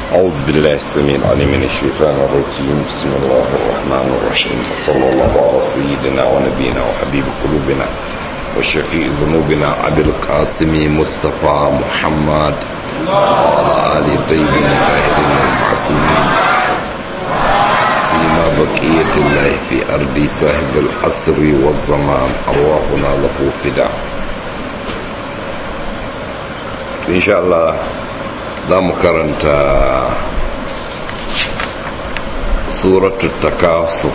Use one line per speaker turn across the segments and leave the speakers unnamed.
أعوذ بالله السميع العليم من الشيطان الرجيم بسم الله الرحمن الرحيم صلى الله على سيدنا ونبينا وحبيب قلوبنا وشفيع ذنوبنا أبي القاسم مصطفى محمد وعلى آل الطيبين الطاهرين المعصومين سيما بقية الله في أرض صاحب العصر والزمان أرواحنا له فداء إن شاء الله za mu karanta suratul takasur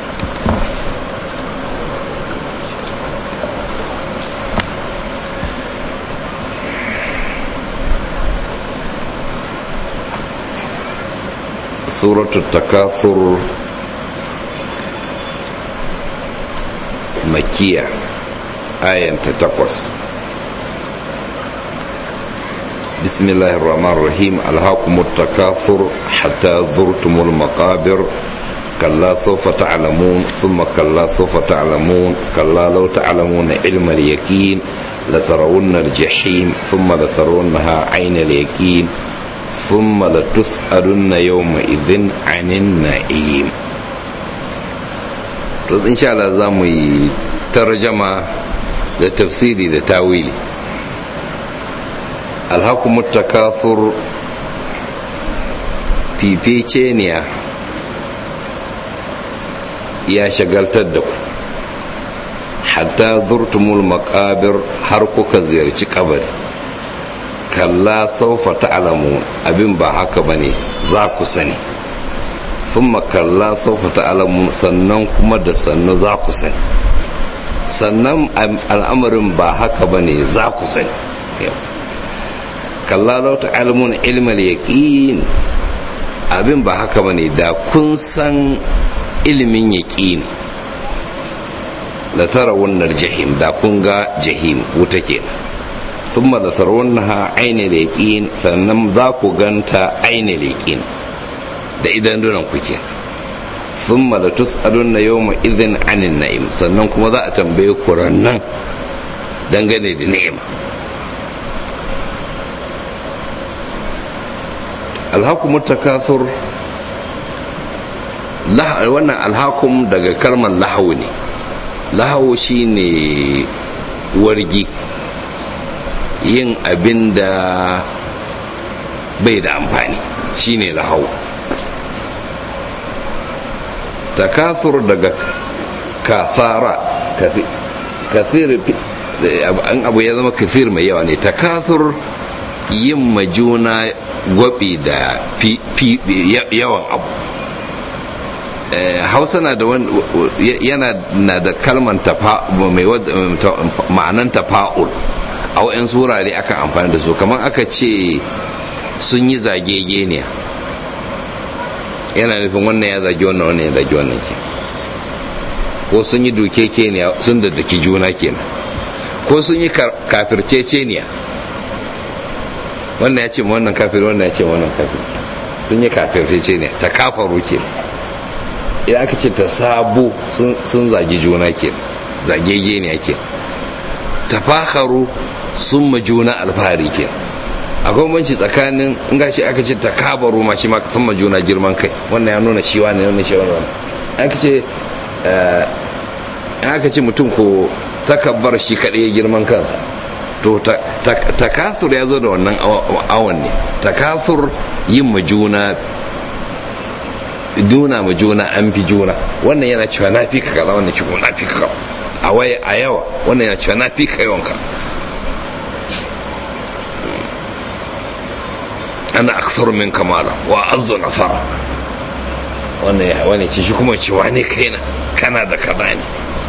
suratul takasur makiya ayanta takwas بسم الله الرحمن الرحيم ألهاكم التكاثر حتى زرتم المقابر كلا سوف تعلمون ثم كلا سوف تعلمون كلا لو تعلمون علم اليقين لترون الجحيم ثم لترونها عين اليقين ثم لتسألن يومئذ عن النعيم إن شاء الله زامي ترجمة لتفسيري لتاويلي alhakumut takathur fifeceniya ya shagaltar da ku hatta zurtumul makabir har kuka ziyarci kabari kalla saufa ta'lamu abin ba haka bane za ku sani thumma kalla saufa ta'lamu sannan kuma da sannu za ku sani sannan al'amarin ba haka bane za ku sani kalla lau ta'alamun ilmal yaqin abin ba haka bane da kun san ilimin yaqin la tarawunnar jahim da kun ga jahim wuta ke thumma la tarawunnaha ainil yaqin sannan za ku ganta ainil yaqin da idan dunan ku ke thumma la tus'alunna yawma idhin anin na'im sannan kuma za a tambaye ku rannan dangane da ni'ima alhakum takathur wannan alhakum daga kalmar lahawu ne lahawu shine wargi yin abin da bai da amfani shine lahawu takathur daga kafara kafir an abu ya zama kafir mai yawa ne takathur yin majuna gwabi da yawan abu hausa na da yana na da kalman mai ma'anan tafa'ul a wa'in surare akan amfani da su kamar aka ce sun yi zagegeniya yana nufin wannan ya zagi wannan wannan ya zagi wannan ke ko sun yi dukekeniya sun da daki juna kenan ko sun yi kafirceceniya wannan ya ce ma wannan kafir wannan ya ce ma wannan kafir sun yi kafirce ne ta kafaru ke idan aka ce ta sabo sun zagi juna ke zagege ne ake ta faharu sun ma juna alfahari ke akwai banci tsakanin in ga ce aka ce ta kabaru ma shi ma sun ma juna girman kai wannan ya nuna shi wani wannan shi wani aka ce aka ce mutum ko takabbar shi kaɗai girman kansa to takathur ya zo da wannan awon ne takathur yin majuna duna majuna an fi juna wannan yana cewa na fi ka kaza wannan cikin na fi ka a waye a yawa wannan yana cewa na fi ka yawanka ana aksar min kamala wa azzu nafara wannan ya wani ce shi kuma cewa ne kaina kana da kaza ne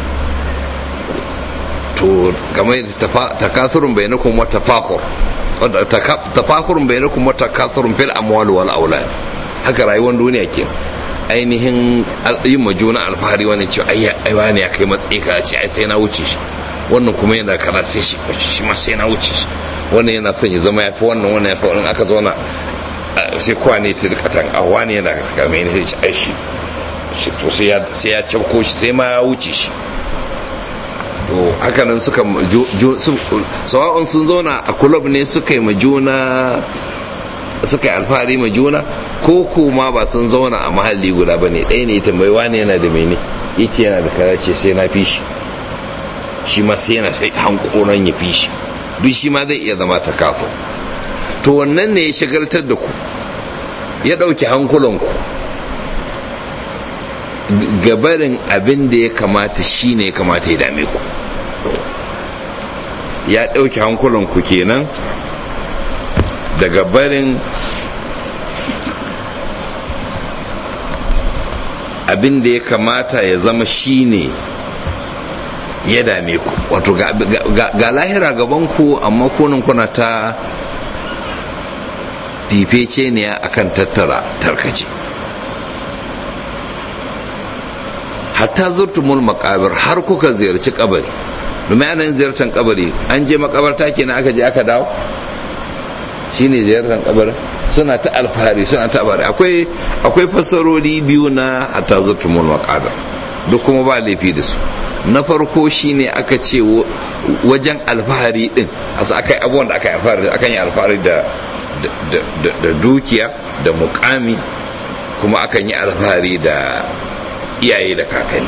to game da takasurun bainakum wa tafakhur tafakhurun bainakum wa takasurun fil amwal wal aulad haka rayuwar duniya ke ainihin yin majuna alfahari wani ce ai ai wani ya kai matsayi ka ce ai sai na wuce shi wannan kuma yana kaza sai shi wuce shi ma sai na wuce shi wannan yana son ya zama ya fi wannan wannan ya fi wannan aka zauna sai kwane ta katan a wani yana kame ne sai ci ai shi to sai ya cafko shi sai ma ya wuce shi to hakanan suka sawa'un sun zauna a kulob ne suka yi ma juna suka yi alfahari ma juna ko kuma ba sun zauna a mahalli guda ba ne ɗaya ne ya tambayi wani yana da mene ya ce yana da kaza ce sai na fi shi shi ma sai yana hankoron ya fi shi duk shi ma zai iya zama ta kafa to wannan ne ya shagaltar da ku ya ɗauki hankulanku gabarin abin da ya kamata shi ne ya kamata ya dame ku ya ɗauki hankulanku kenan daga barin abin da ya kamata ya zama shi ne ya dame ku wato ga lahira gabanku amma kunan kuna ta fifece ne akan tattara tarkace hatta zurtumul makabir har kuka ziyarci kabari domin ana yin ziyartar kabari an je makabarta kenan aka je aka dawo shine ziyartar kabarin suna ta alfahari suna ta bari akwai akwai fasarori biyu na hatta zurtumul makabir duk kuma ba laifi da su na farko shine aka ce wajen alfahari din asa aka yi abubuwan da aka yi alfahari akan yi alfahari da da dukiya da mukami kuma akan yi alfahari da iyaye da kakanni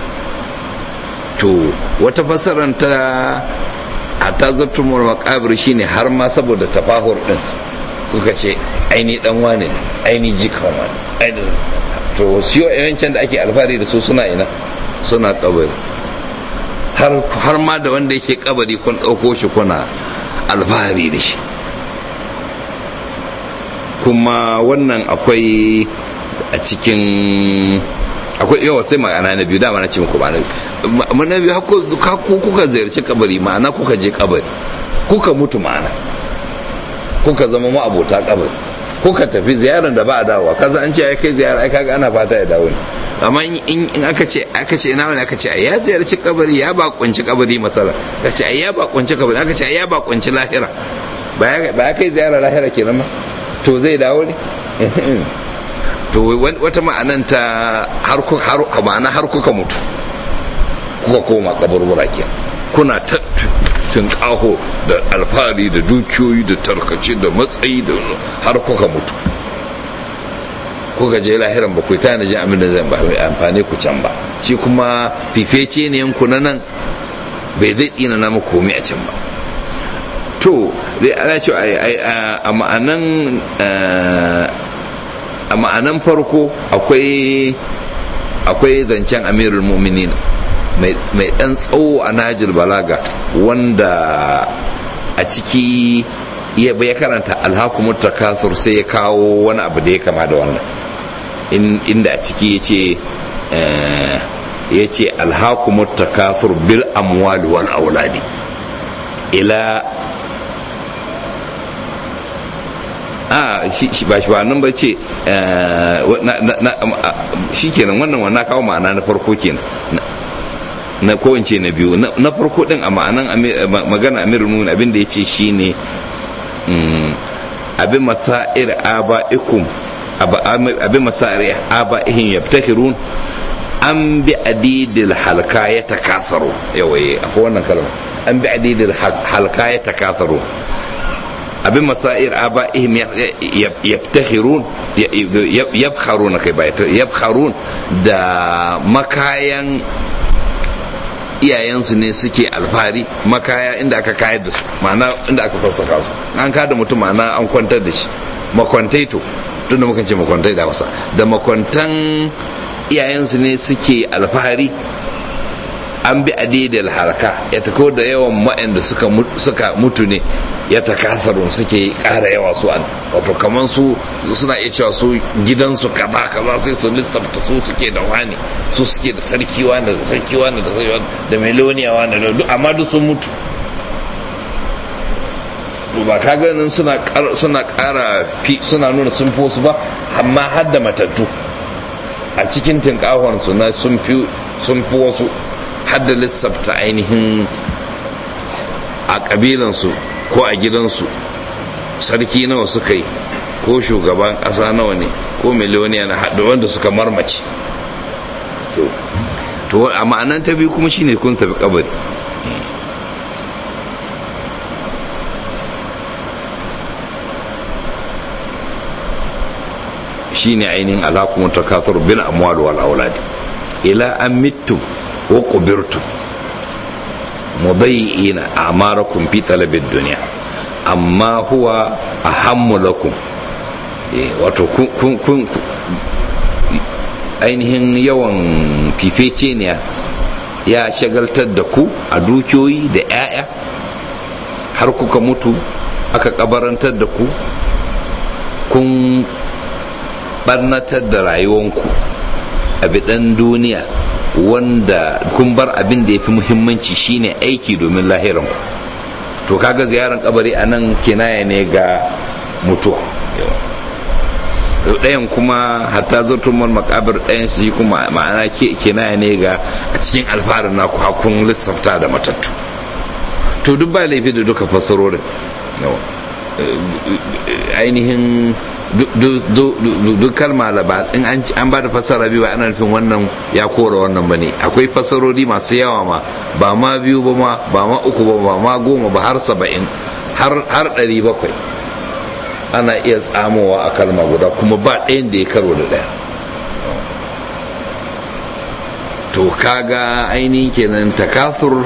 to wata fassarar ta hatta zartumar makabir shine har ma saboda tafahur din kuka ce aini dan wane aini jikan wani aini to siyo yawancin da ake alfahari da su suna ina suna kabari har ma da wanda yake kabari kun ɗauko shi kuna alfahari da shi kuma wannan akwai a cikin akwai yawa sai ma'ana na biyu dama na ce muku ba na biyu ku kuka ziyarci kabari ma'ana kuka je kabari kuka mutu ma'ana kuka zama ma'abota kabari kuka tafi ziyarar da ba a dawowa kaza an ce ya kai ziyara ai kaga ana fata ya dawo ne amma in aka ce aka ce ina wani aka ce ya ziyarci kabari ya ba kunci kabari masala aka ce ya ba kunci kabari aka ce ya ba kunci lahira ba ya kai ziyara lahira kenan ma to zai dawo ne to wata ma'anan ta har ma'ana har kuka mutu kuka koma kaburbura ke kuna ta tunƙaho da alfahari da dukiyoyi da tarkace da matsayi da har kuka mutu kuka je lahiran ba ku ta na ji amin da zan ba mai amfani ku can ba shi kuma fifece ne yanku na nan bai zai tsina na muku komai a can ba to zai ana ce a ma'anan a ma'anan farko akwai akwai zancen amirul mu'minin mai dan tsawo a najil balaga wanda a ciki ya karanta alhakumut takasur sai ya kawo wani abu da ya kama da wannan inda a ciki ya ce ya ce alhakumut takasur bil amwali wal auladi ila a shi ba shi ba nan ba ce shi kenan wannan wannan kawo ma'ana na farko kenan na kowance na biyu na farko din a ma'anan magana amirul mumin abin da ya ce shi ne abin masa'ir aba'ikum abin masa'ir aba'ihim yabtakhirun an bi adidil halka ya takasaru yawaye akwai wannan kalma an bi adidil halka ya takasaru abin masa'ir aba'ihim yabtakhirun yabkharuna kai ba yabkharun da makayan iyayensu ne suke alfahari makaya inda aka kayar da su ma'ana inda aka sassaka su an kada mutum ma'ana an kwantar da shi makwantai to tunda muka ce makwantai da wasa da makwantan iyayensu ne suke alfahari an bi adidil harka ya tako da yawan ma'anda suka mutu ne ya takasarun suke ƙara yawa su an wato kamar su suna iya cewa su gidansu kaza kaza sai su lissafta su suke da wani su suke da sarki wani da sarki wani da sarki wani da meloniya wani da duk amma duk sun mutu ba ka ganin suna suna ƙara suna nuna sun fi wasu ba amma har da matattu a cikin tinkahon su na sun fi wasu har da lissafta ainihin a ƙabilansu ko a gidansu sarki nawa suka yi ko shugaban ƙasa nawa ne ko miliyoniya na haɗu wanda suka marmace to a ma'anan ta biyu kuma shine kun tafi kabari shine ainihin alakum takathur bil amwal wal aulad ila an mittum wa qubirtum mudayyi'ina a'marakum fi talabid dunya amma huwa ahammu lakum wato kun ainihin yawan fifece ne ya shagaltar da ku a dukiyoyi da 'ya'ya har kuka mutu aka kabarantar da ku kun barnatar da rayuwanku a bidan duniya wanda kun bar abin da ya fi muhimmanci shine aiki domin lahiranku to kaga ziyarar kabari a nan kinaya ne ga mutuwa ɗayan kuma hatta zartumar makabir ɗayan su kuma ma'ana kinaya ne ga a cikin alfarin naku hakun lissafta da matattu to duk ba laifi da duka fasarorin ainihin duk kalma in an ba da fasara biyu ba ana nufin wannan ya kora wannan ba ne akwai fasarori masu yawa ma ba ma biyu ba ma ba ma uku ba ba ma goma ba har saba'in har ɗari bakwai ana iya tsamowa a kalma guda kuma ba ɗayan da ya karo da ɗaya to kaga ainihin kenan takasur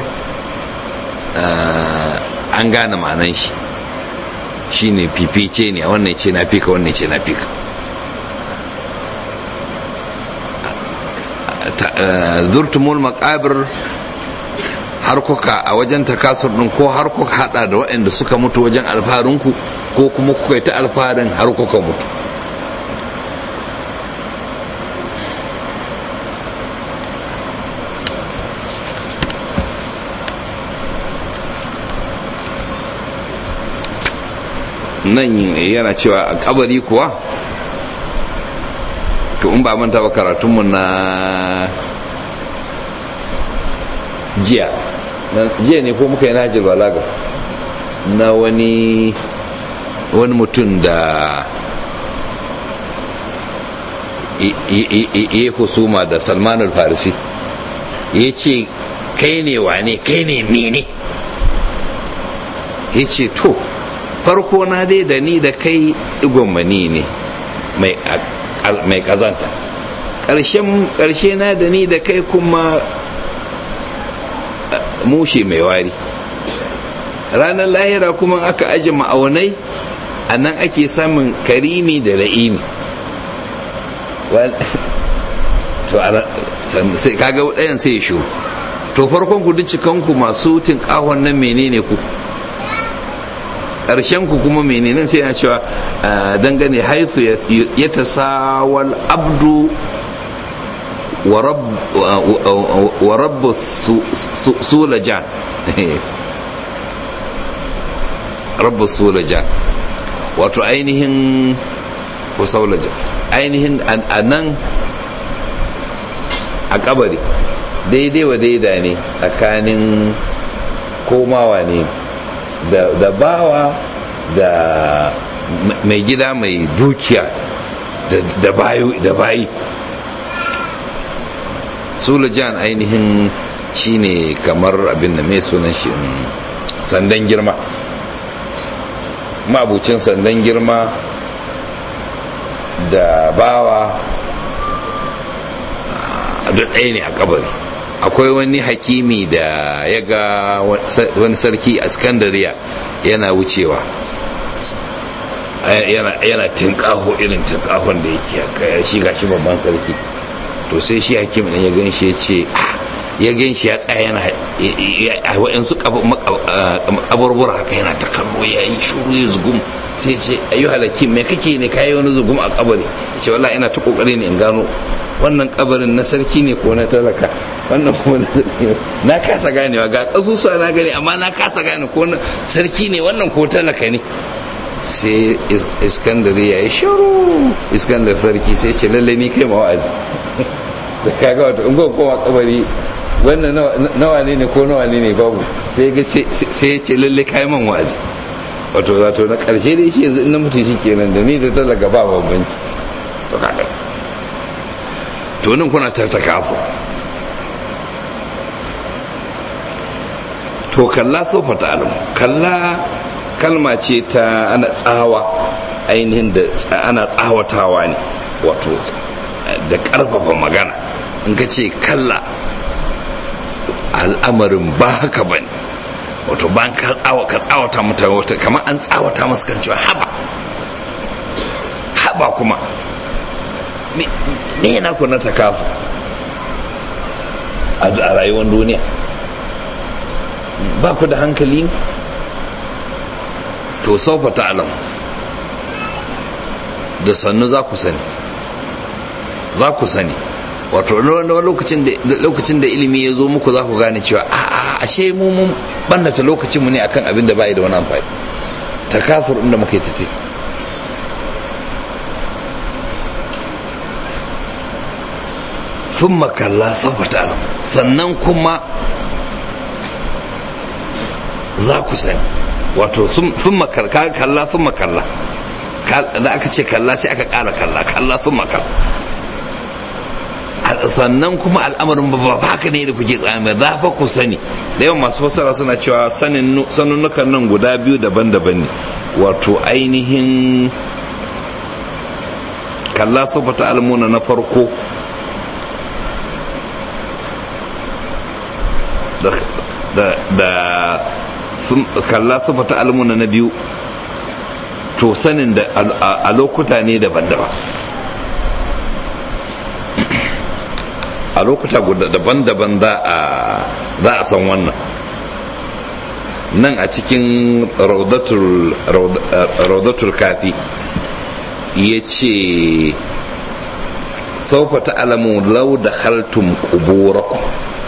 an gane ma'anan shi shine fifice ne a wannan ce na fika wannan ce na fika zurtumul makabir har kuka a wajen takasur din ko har kuka hada da waɗanda suka mutu wajen alfarinku ko kuma kuka yi ta alfarin har kuka mutu nan yana cewa a kabari kuwa to in ba manta ba karatunmu na jiya jiya ne ko muka yi najil balaga na wani wani mutum da ya husuma da salman al-farisi ya ce kai ne wane kai ne mene ya ce to farko na dai da ni da kai igwamani ne mai kazanta ƙarshe na da ni da kai kuma mushe mai wari ranar lahira kuma aka aji ma'aunai a nan ake samun karimi da la'imi to sai kaga ɗayan sai ya to farkon ku duk cikanku masu tinkahon nan menene ku ƙarshen ku kuma menene sai yana cewa dangane haithu ya tasawal abdu wa rabbu sulajan rabbu sulajan wato ainihin kusaulajan ainihin a nan a kabari daidai wa daida ne tsakanin komawa ne da bawa da mai gida mai dukiya da bayi sulajan ainihin shine kamar abin da mai sunan shi sandan girma mabucin sandan girma da bawa duk ɗaya ne a kabari akwai wani hakimi da ya ga wani sarki a skandariya yana wucewa yana tinkaho irin tinkahon da yake shi ga shi babban sarki to sai shi hakim ɗin ya gan shi ya ce ya gan shi ya tsaya yana a wa'yansu kaburbura haka yana ta kallo ya yi shuru ya zugum sai ce ayu halakim me kake ne kayi wani zugum a kabari ya ce wallahi ina ta kokari ne in gano wannan kabarin na sarki ne ko na talaka wannan kuma na sarki na kasa ganewa ga kasusuwa na gani amma na kasa gane ko na sarki ne wannan ko talaka ne sai iskandar ya yi shuru iskandar sarki sai ce lalle ni kai mawa'azi da kaga wato in kowa kabari wannan nawa ne ne ko nawa ne ne babu sai ya ce lalle kai man wa'azi wato zato na karshe da shi yanzu na mutu shi kenan da ni da talaka ba bambanci to kaga to nan kuna tattaka su to kalla sofa ta alam kalla kalma ce ta ana tsawa ainihin da ana tsawatawa ne wato da ƙarfafa magana in ka ce kalla al'amarin ba haka ba ne wato ban ka tsawa ka tsawata mutane wata kamar an tsawata masu kan cewa haba haba kuma me yana ku na takafu a rayuwar duniya ba ku da hankali to saufa ta'alam da sannu za ku sani za ku sani wato lokacin da ilimi ya zo muku za ku gane cewa a ashe mu mun bannata lokacin mu ne akan abin da bai da wani amfani takasur inda muka yi tafi sun makalla saboda alam sannan kuma za ku sani wato sun makalla kalla sun makalla da aka ce kalla sai aka kara kalla kalla sun makalla sannan kuma al'amarin ba haka ne da kuke tsami za fa ku sani da yawan masu fassara suna cewa sanunnukan nan guda biyu daban-daban ne wato ainihin kalla sofata almuna na farko da kalla sofata almuna na biyu to sanin da a lokuta ne daban-daban a lokuta guda daban-daban za a san wannan nan a cikin raudatul kafi ya ce saufa ta alamu lau da haltun kuburakum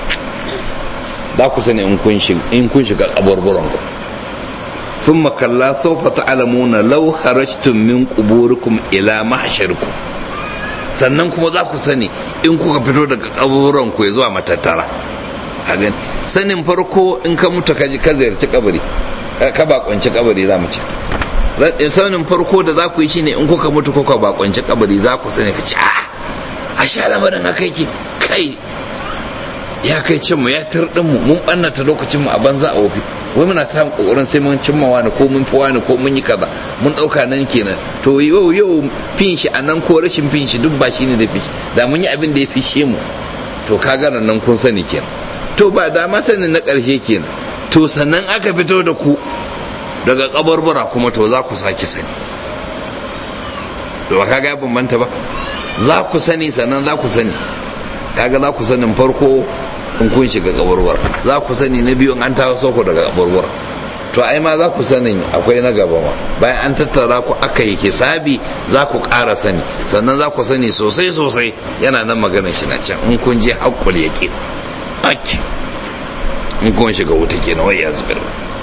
za ku sani in kun shiga kaburburanku sun makalla saufa ta alamu na lau harashtun min kuburikum ila mahashirkum sannan kuma za ku sani in kuka fito daga kaburan ku zuwa matattara a gani sanin farko in ka mutu ka ji ka ziyarci kabari ka bakonci kabari za mu ce sanin farko da za ku yi shine in kuka mutu kuka bakonci kabari za ku sani ka ce a a sha lamarin haka yake kai ya kai cin mu ya tirɗin mu mun ɓannata lokacin mu a banza a wofi wai muna ta kokarin sai mun cimma wani ko mun fi wani ko mun yi kaza mun dauka nan kenan to yau yau fin shi a nan ko rashin fin shi duk ba shi ne da fi da mun yi abin da ya fishe mu to ka gana nan kun sani kenan to ba da ma sanin na karshe kenan to sannan aka fito da ku daga kabarbara kuma to za ku saki sani to ba kaga ya bambanta ba za ku sani sannan za ku sani kaga za ku sanin farko in kun shiga kabarwar za ku sani na biyu an tawo soko daga kabarwar to ai ma za ku sanin akwai na gaba ma bayan an tattara ku aka yi hisabi za ku ƙara sani sannan za ku sani sosai sosai yana nan maganar shi na can in kun je haƙƙul yaƙi ake in kun shiga wuta kenan wai ya zubar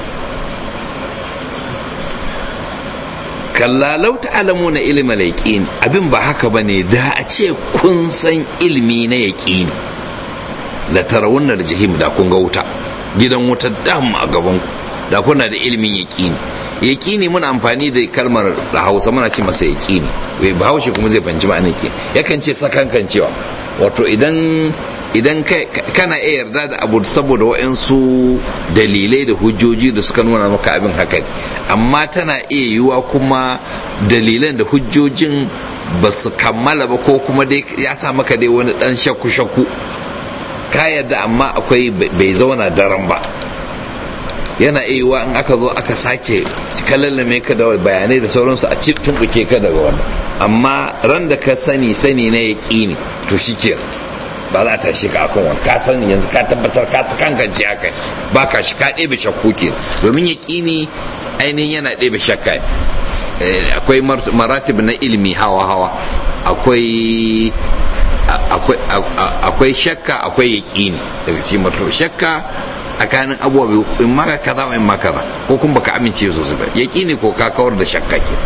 kalla lau ta'alamu na ilimin yaƙini abin ba haka ba ne da a ce kun san ilimi na yaƙini la tarawunnar jahim da kun ga wuta gidan wuta dam a gaban ku da kuna da ilimin yaƙini yaƙini muna amfani da kalmar da hausa muna ce masa yaƙini wai bahaushe kuma zai fanci ma'anar yaƙini yakan ce sakankan cewa wato idan idan kana iya yarda da abu saboda waɗansu dalilai da hujjoji da suka nuna maka abin haka ne amma tana iya yiwuwa kuma dalilan da hujjojin ba su kammala ba ko kuma dai ya sa maka dai wani ɗan shakku-shakku ka yarda amma akwai bai zauna daren ba yana iya yiwuwa in aka zo aka sake kalallame ka da bayanai da sauransu a cikin tumɓuke ka daga wannan amma ran da ka sani sani na yaƙini to shi ba za ta shi ka akan wani ka sani yanzu ka tabbatar ka su kankance haka ba ka shi ka ɗebe shakku ke domin ya ƙini ainihin yana ɗebe shakka akwai maratib na ilimi hawa hawa akwai akwai shakka akwai yaƙini daga cikin martaba shakka tsakanin abubuwa biyu in ma ka kaza in ma kaza ko kuma baka amince sosai ba yaƙini ko ka kawar da shakka ke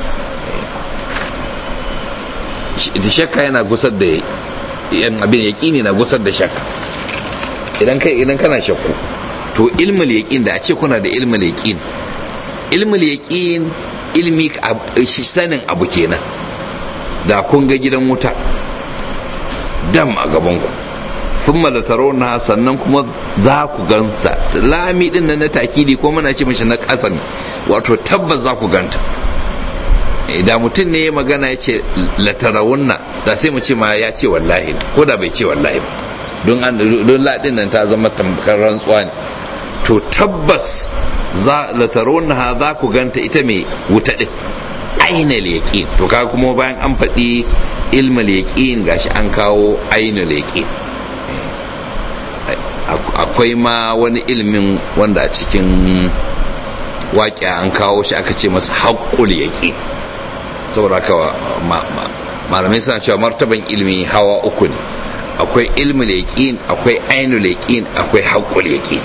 shakka yana gusar da yan abin yaƙini na gusar da shakka idan kai idan kana shakku to ilmul yaqin da a ce kuna da ilmul yaqin ilmul yaqin ilmi sanin abu kenan da kun ga gidan wuta dam a gaban ku sun malatarona sannan kuma za ku ganta lami din nan na takidi ko muna ce mishi na ƙasa ne wato tabbas za ku ganta da mutum ne ya magana ya ce latarawunna da sai mu ce ma ya ce wallahi ko da bai ce wallahi ba don don ladin nan ta zama tamkar rantsuwa ne to tabbas za latarawunna za ku ganta ita mai wuta din ainal yaqin to kaga kuma bayan an faɗi ilmal yaqin gashi an kawo ainal yaqin akwai ma wani ilimin wanda a cikin waƙi an kawo shi aka ce masa haƙƙul yaƙi saboda haka malamai suna cewa martaban ilimi hawa uku ne akwai ilmul yaqin akwai ainul yaqin akwai haqqul yaqin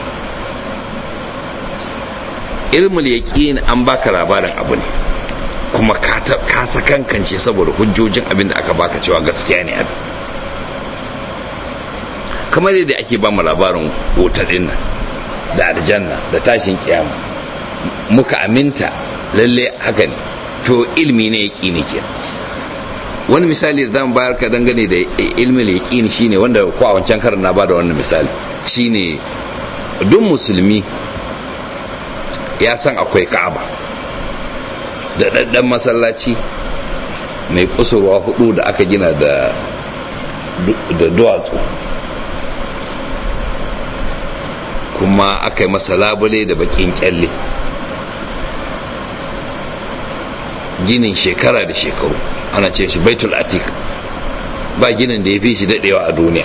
ilmul yaqin an baka labarin abu ne kuma ka sakankance saboda hujjojin abin da aka baka cewa gaskiya ne abin kamar yadda ake ba mu labarin wuta din nan da aljanna da tashin kiyama muka aminta lalle haka ne to ilmi ne yaki ne ke wani misali da zan bayar ka dangane da ilmin yaqini shine wanda ko a wancan karin na bada wannan misali shine duk musulmi ya san akwai ka'aba da daddan masallaci mai kusurwa hudu da aka gina da da duwatsu kuma aka yi masa labule da bakin kyalle ginin shekara da shekaru ana ce shi baitul atik ba ginin da ya fi shi daɗewa a duniya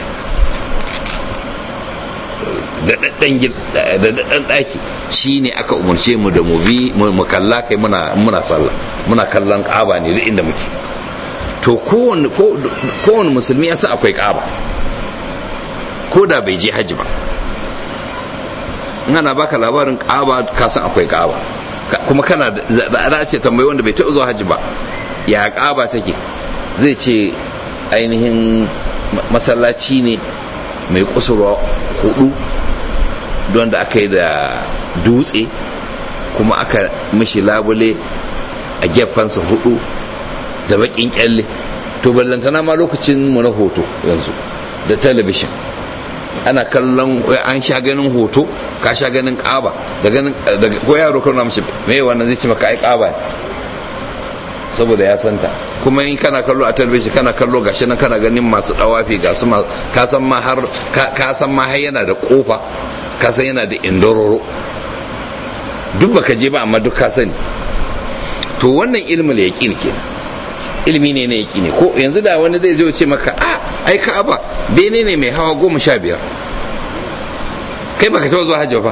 da daɗaɗɗen ɗaki shi ne aka umarce mu da mu bi mu kalla kai muna sallah muna kallon ƙaba ne duk inda muke to kowane musulmi ya sa akwai ƙaba ko da bai je hajji ba in ana baka labarin ƙaba ka san akwai ƙaba kuma kana da ce tambayi wanda bai taɓa zuwa hajji ba ya ƙaba take zai ce ainihin masallaci ne mai kusurwa hudu don da aka yi da dutse kuma aka mishi labule a gefensa hudu da bakin kyalle to ballantana ma lokacin mu na hoto yanzu da talabishin ana kallon an sha ganin hoto ka sha ganin ƙaba da ganin ko yaro kana mishi me wannan zai ci maka ai ƙaba ne saboda ya santa kuma in kana kallo a talabijin kana kallo gashi nan kana ganin masu dawafi ga su ka san ma har ka san ma har yana da kofa ka san yana da indororo duk baka je ba amma duk ka sani to wannan ilmul yaqin kenan ilmi ne na yaqini ko yanzu da wani zai zo ce maka a ai ka'aba bene ne mai hawa goma sha biyar kai baka taɓa zuwa hajji ba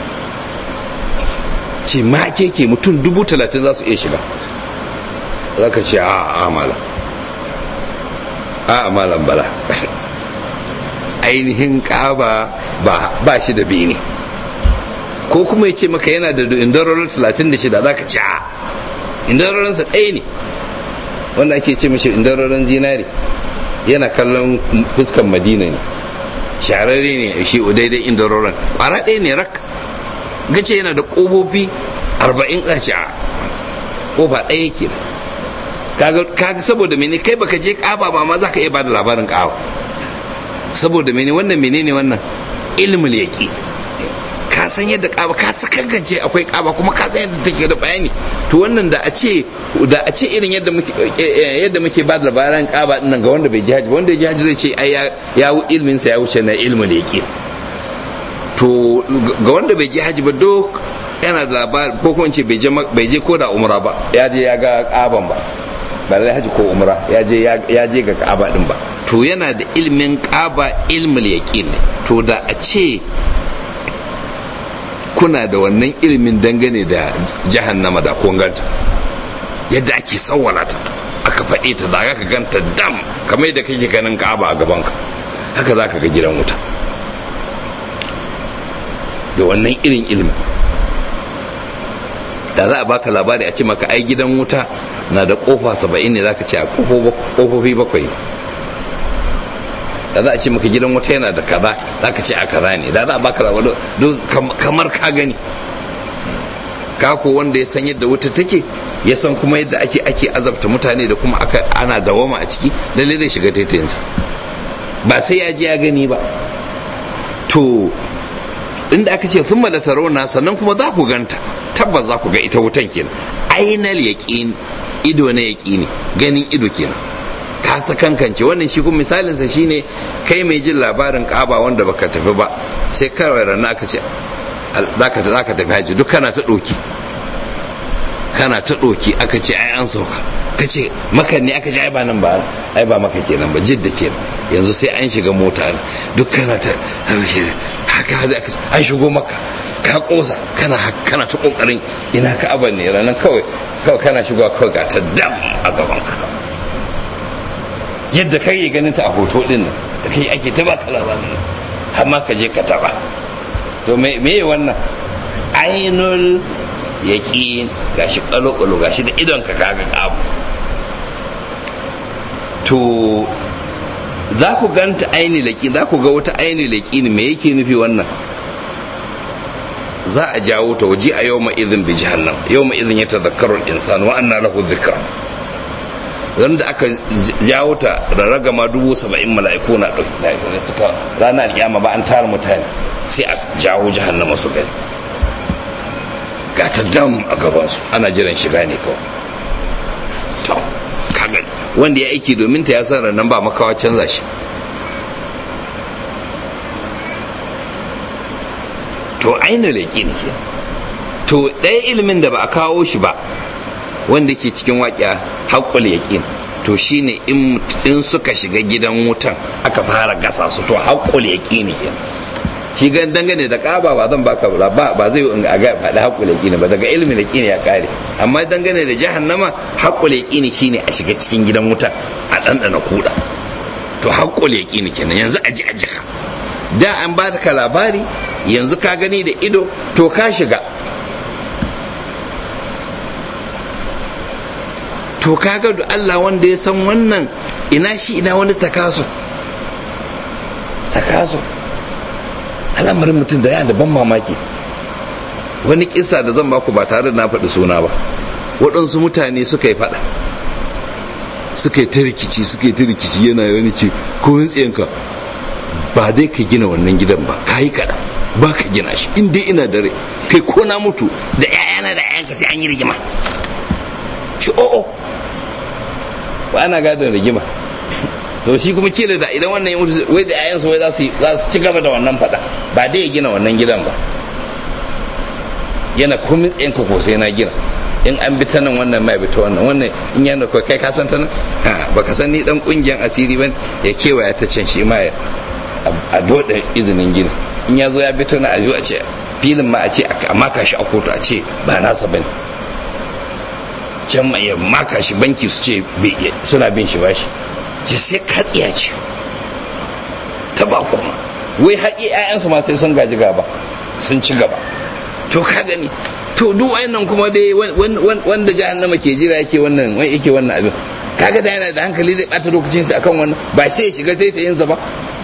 ce ma keke mutum dubu talatin za su iya shiga za ka ce a amala a amalan bala ainihin kaba ba shi da bene ko kuma ya ce maka yana da indarorin 36 za ka ce a indarorinsa ɗaya ne wanda ake ce mashi indarorin zinari yana kallon fuskan madina ne shararre ne shi daidai indarorin ƙwara ɗaya ne rak gace yana da ƙofofi 40 a ce a ƙofa ɗaya ke kaga saboda mene kai baka je kaba ba ma zaka iya bada labarin kaba saboda mene wannan menene wannan ilmul yaqi ka san yadda kaba ka sakankance akwai kaba kuma ka san yadda take da bayani to wannan da a ce da a ce irin yadda muke yadda muke bada labarin kaba din nan ga wanda bai ji haji wanda ya ji haji zai ce ai ya ilmin sa ya wuce na ilmul yaqi to ga wanda bai ji haji ba duk yana da labari ko kuma ce bai je ko da umra ba ya je ya ga kaban ba ba zai haji ko umra ya je ya je ga ka'aba din ba to yana da ilmin ka'aba ilmul yaqin to da a ce kuna da wannan ilmin dangane da jahannama da kun ganta yadda ake sawwala ta aka faɗe ta da ka ganta dam kamar yadda kake ganin ka'aba a gabanka haka za ka ga gidan wuta da wannan irin ilmin da za a baka labari a ce maka ai gidan wuta na da kofa saba'in ne za ka ce a kofofi bakwai da za a ce maka gidan wuta yana da kaza za ka ce a kaza ne da za a baka labari kamar ka gani ka ko wanda ya san yadda wuta take ya san kuma yadda ake ake azabta mutane da kuma aka ana dawama a ciki lalle zai shiga taitayinsa ba sai ya je ya gani ba to inda aka ce sun malata rauna sannan kuma za ku ganta tabbas za ku ga ita wutan kenan ainal yaqin ido na yaƙini ganin ido kenan ka sakankance wannan shi kuma misalinsa shine kai mai jin labarin kaba wanda baka tafi ba sai kawai rana aka ce za ka tafi haji duk kana ta ɗoki kana ta ɗoki aka ce ai an sauka ka ce maka ne aka ce ai ba nan ba ai ba maka kenan ba jidda kenan yanzu sai an shiga mota duk kana ta haka an shigo maka ka kosa kana kana ta kokarin ina ka aban ne ranar kawai kawai kana shigowa kawai ga ta dam a gaban ka yadda kai yi ganin ta a hoto din nan da kai ake ta baka labarin har ma ka je ka taba to me me wannan ainul yaqin gashi kalo kalo gashi da idon ka kaga abu to za ku ganta aini laƙi za ku ga wata aini laƙi me yake nufi wannan za a jawo ta waje a yau ma'izin bi jahannam yau ma'izin ya tazakkaru insan wa anna lahu dhikra ran da aka jawo ta da ragama dubu saba'in mala'iku na ɗauki suka ranar kiyama ba an tara mutane sai a jawo jahannama su gani ga ta dam a gabansu ana jiran shiga ne kawai to kaga wanda ya aiki domin ta ya san nan ba makawa canza shi to aina leƙi ne ke to ɗaya ilimin da ba a kawo shi ba wanda ke cikin waƙiya haƙƙul yaƙin to shine in suka shiga gidan wutan aka fara gasa su to haƙƙul yaƙin ke shi gan dangane da ƙaba ba zan baka ba ba zai in a ga faɗi haƙƙul yaƙin ba daga ilimin yaƙin ya ƙare amma dangane da jahannama haƙƙul yaƙin shine a shiga cikin gidan wutan a ɗanɗana kuɗa to haƙƙul yaƙin kenan yanzu a ji a jika da an ba ka labari yanzu ka gani da ido to ka shiga to kaga da Allah wanda ya san wannan ina shi ina wani takaso takaso al'amarin mutum da yana da ban mamaki wani kisa da zan baku ba tare da na faɗi suna ba waɗansu mutane suka yi faɗa suka yi ta rikici suka yi ta rikici yana wani ce komin tsiyanka ba dai ka gina wannan gidan ba ka yi kaɗan ba ka gina shi in dai ina dare kai ko na mutu da 'ya'yana da 'ya'yanka sai an yi rigima shi o'o ba ana gadon rigima to shi kuma kila da idan wannan ya mutu wai da 'ya'yansu wai za su ci gaba da wannan faɗa ba dai ya gina wannan gidan ba yana komin tsayin ko sai na gina in an bi ta nan wannan mai bi ta wannan wannan in yana kai kai ka san ta nan ba ka san ni dan kungiyan asiri ban ya kewaya ta can shi ma ya a doda izinin gina in ya zo ya bi ta nan a zo a ce filin ma a ce a maka shi a kotu a ce ba nasa bane can ma ya maka shi banki su ce suna bin shi bashi ce sai katsiya ce ta ba kuma wai haƙi 'ya'yansu ma sai sun gaji gaba sun ci gaba to ka gani to duk wayannan kuma dai wanda jahannama ke jira yake wannan wai yake wannan abin kaga da yana da hankali zai bata lokacin sa akan wannan ba sai ya shiga taitayin sa ba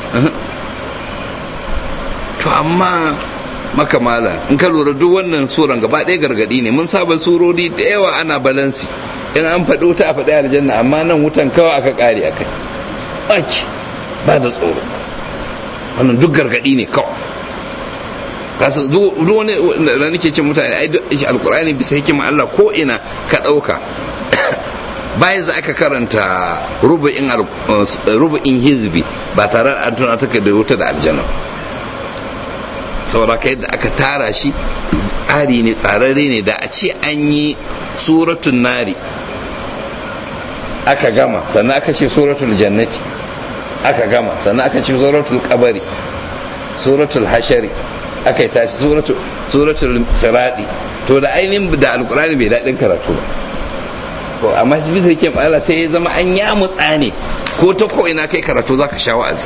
to amma makamala in ka lura duk wannan suran gaba ɗaya gargadi ne mun saba surori da yawa ana balansi in an faɗi wuta a faɗi aljanna amma nan wutan kawai aka ƙare a kai ɓaki ba da tsoro wannan duk gargadi ne kawai kasa duk wani da nake ce mutane ai alkur'ani bisa hikima Allah ko ina ka ɗauka bayan za aka karanta rubu'in hizbi ba tare da an tuna take da wuta da aljanna saboda ka yadda aka tara shi tsari ne tsararre ne da a ce an yi suratun nari aka gama sannan aka ce suratul jannati aka gama sannan aka ce suratul kabari suratul hashari aka yi tashi suratul siradi to da ainihin da alkurani bai daɗin karatu ba ko amma bisa yake Allah sai ya zama an ya mutsa ne ko ta ko ina kai karatu zaka sha wa'azi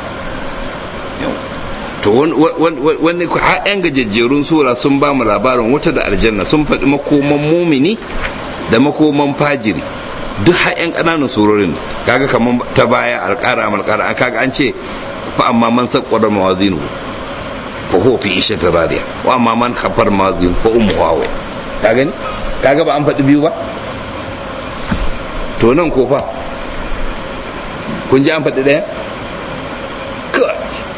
to wani yan gajejjerun sura sun ba mu labarin wata da aljanna sun faɗi makoman mumini da makoman fajiri duk har yan ƙananan surorin kaga kamar ta baya alƙara alƙara an kaga an ce fa amma man saqqara mawazinu fa huwa fi ishati radiya wa amma man khafar mawazinu fa ummu hawa ka gani kaga ba an faɗi biyu ba to nan ko fa kun ji an faɗi ɗaya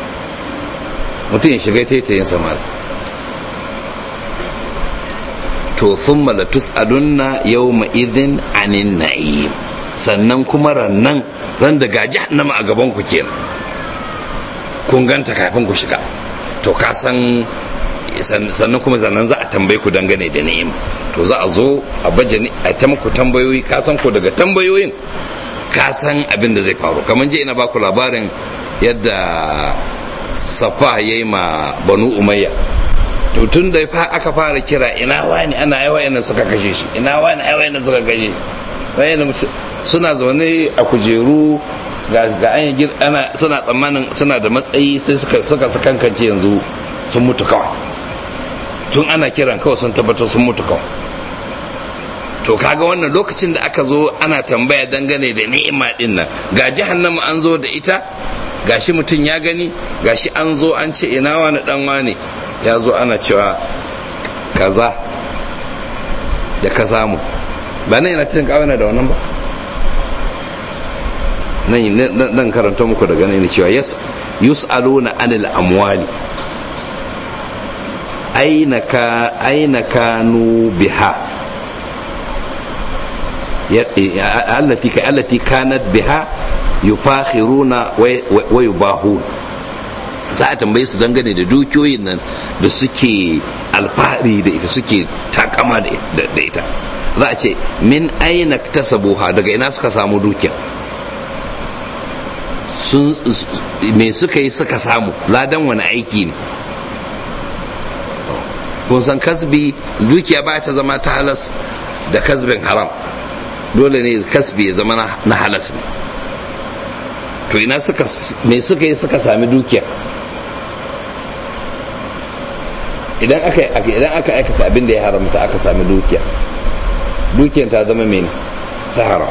mutum ya shiga taitayin samari to thumma la tus'alunna yawma idhin anin na'im sannan kuma rannan ran da ga jahannama a gaban ku kenan kun ganta kafin ku shiga to ka san sannan kuma zannan za a tambaye ku dangane da ni'ima to za a zo a baje a ta muku tambayoyi ka san ko daga tambayoyin ka san abin da zai faru kamar je ina baku labarin yadda safa ya yi ma banu umayya to tun da aka fara kira ina wani ana yawa yana suka kashe shi ina wani yawa yana suka kashe shi suna zaune a kujeru ga an yi ana suna tsammanin suna da matsayi sai suka suka kankance yanzu sun mutu kawai tun ana kiran kawai sun tabbatar sun mutu kawai to kaga wannan lokacin da aka zo ana tambaya dangane da ni'ima din nan ga jahannama an zo da ita gashi mutum ya gani gashi an zo an ce ina wani dan wani ya zo ana cewa kaza da ka samu ba nan yana cikin kawai da wannan ba nan karanta muku daga nan cewa yus'aluna anil amwali aina ka aina kanu biha allati ka allati kanat biha yufakhiruna wa yubahun za a tambaye su dangane da dukiyoyin nan da suke alfahari da ita suke takama da ita za a ce min aina tasabuha daga ina suka samu dukiya sun me suka yi suka samu ladan wani aiki ne kun san kasbi dukiya ba ta zama ta halas da kasbin haram dole ne kasbi ya zama na halas ne to ina suka me suka yi suka sami dukiya idan aka idan aka aikata abin da ya haramta aka sami dukiya dukiyar ta zama mene ta haram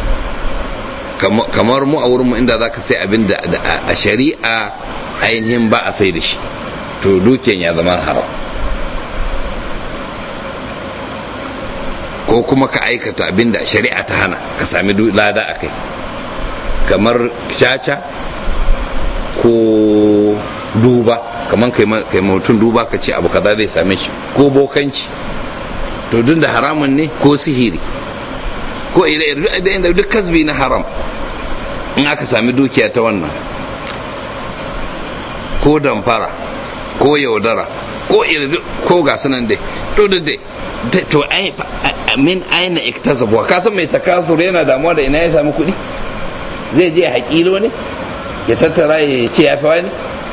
kamar mu a wurin mu inda zaka sai abin da a shari'a ainihin ba a sai da shi to dukiyar ya zama haram ko kuma ka aikata abin da shari'a ta hana ka sami lada a kai kamar caca ko duba kamar kai mutum duba ka ce abu kaza zai same shi ko bokanci to duk da haramun ne ko sihiri ko ire duk kasbi na haram in aka sami dukiya ta wannan ko damfara ko yaudara ko ire ko ga sunan dai to dai to min aina iktasabu ka san mai takasur yana damuwa da ina ya samu kuɗi zai je haƙilo ne ya tattara ya ce ya fi wani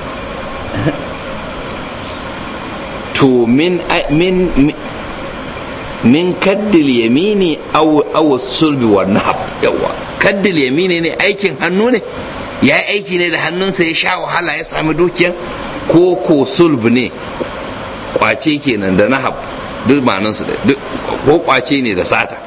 to min min min kaddil yamini aw aw sulbi wa nahab yawa kaddil yamini ne aikin hannu ne ya aiki ne da hannunsa ya sha wahala ya sami dukiyan ko ko sulb ne kwace kenan da nahab duk ma'anansu da ko kwace ne da sata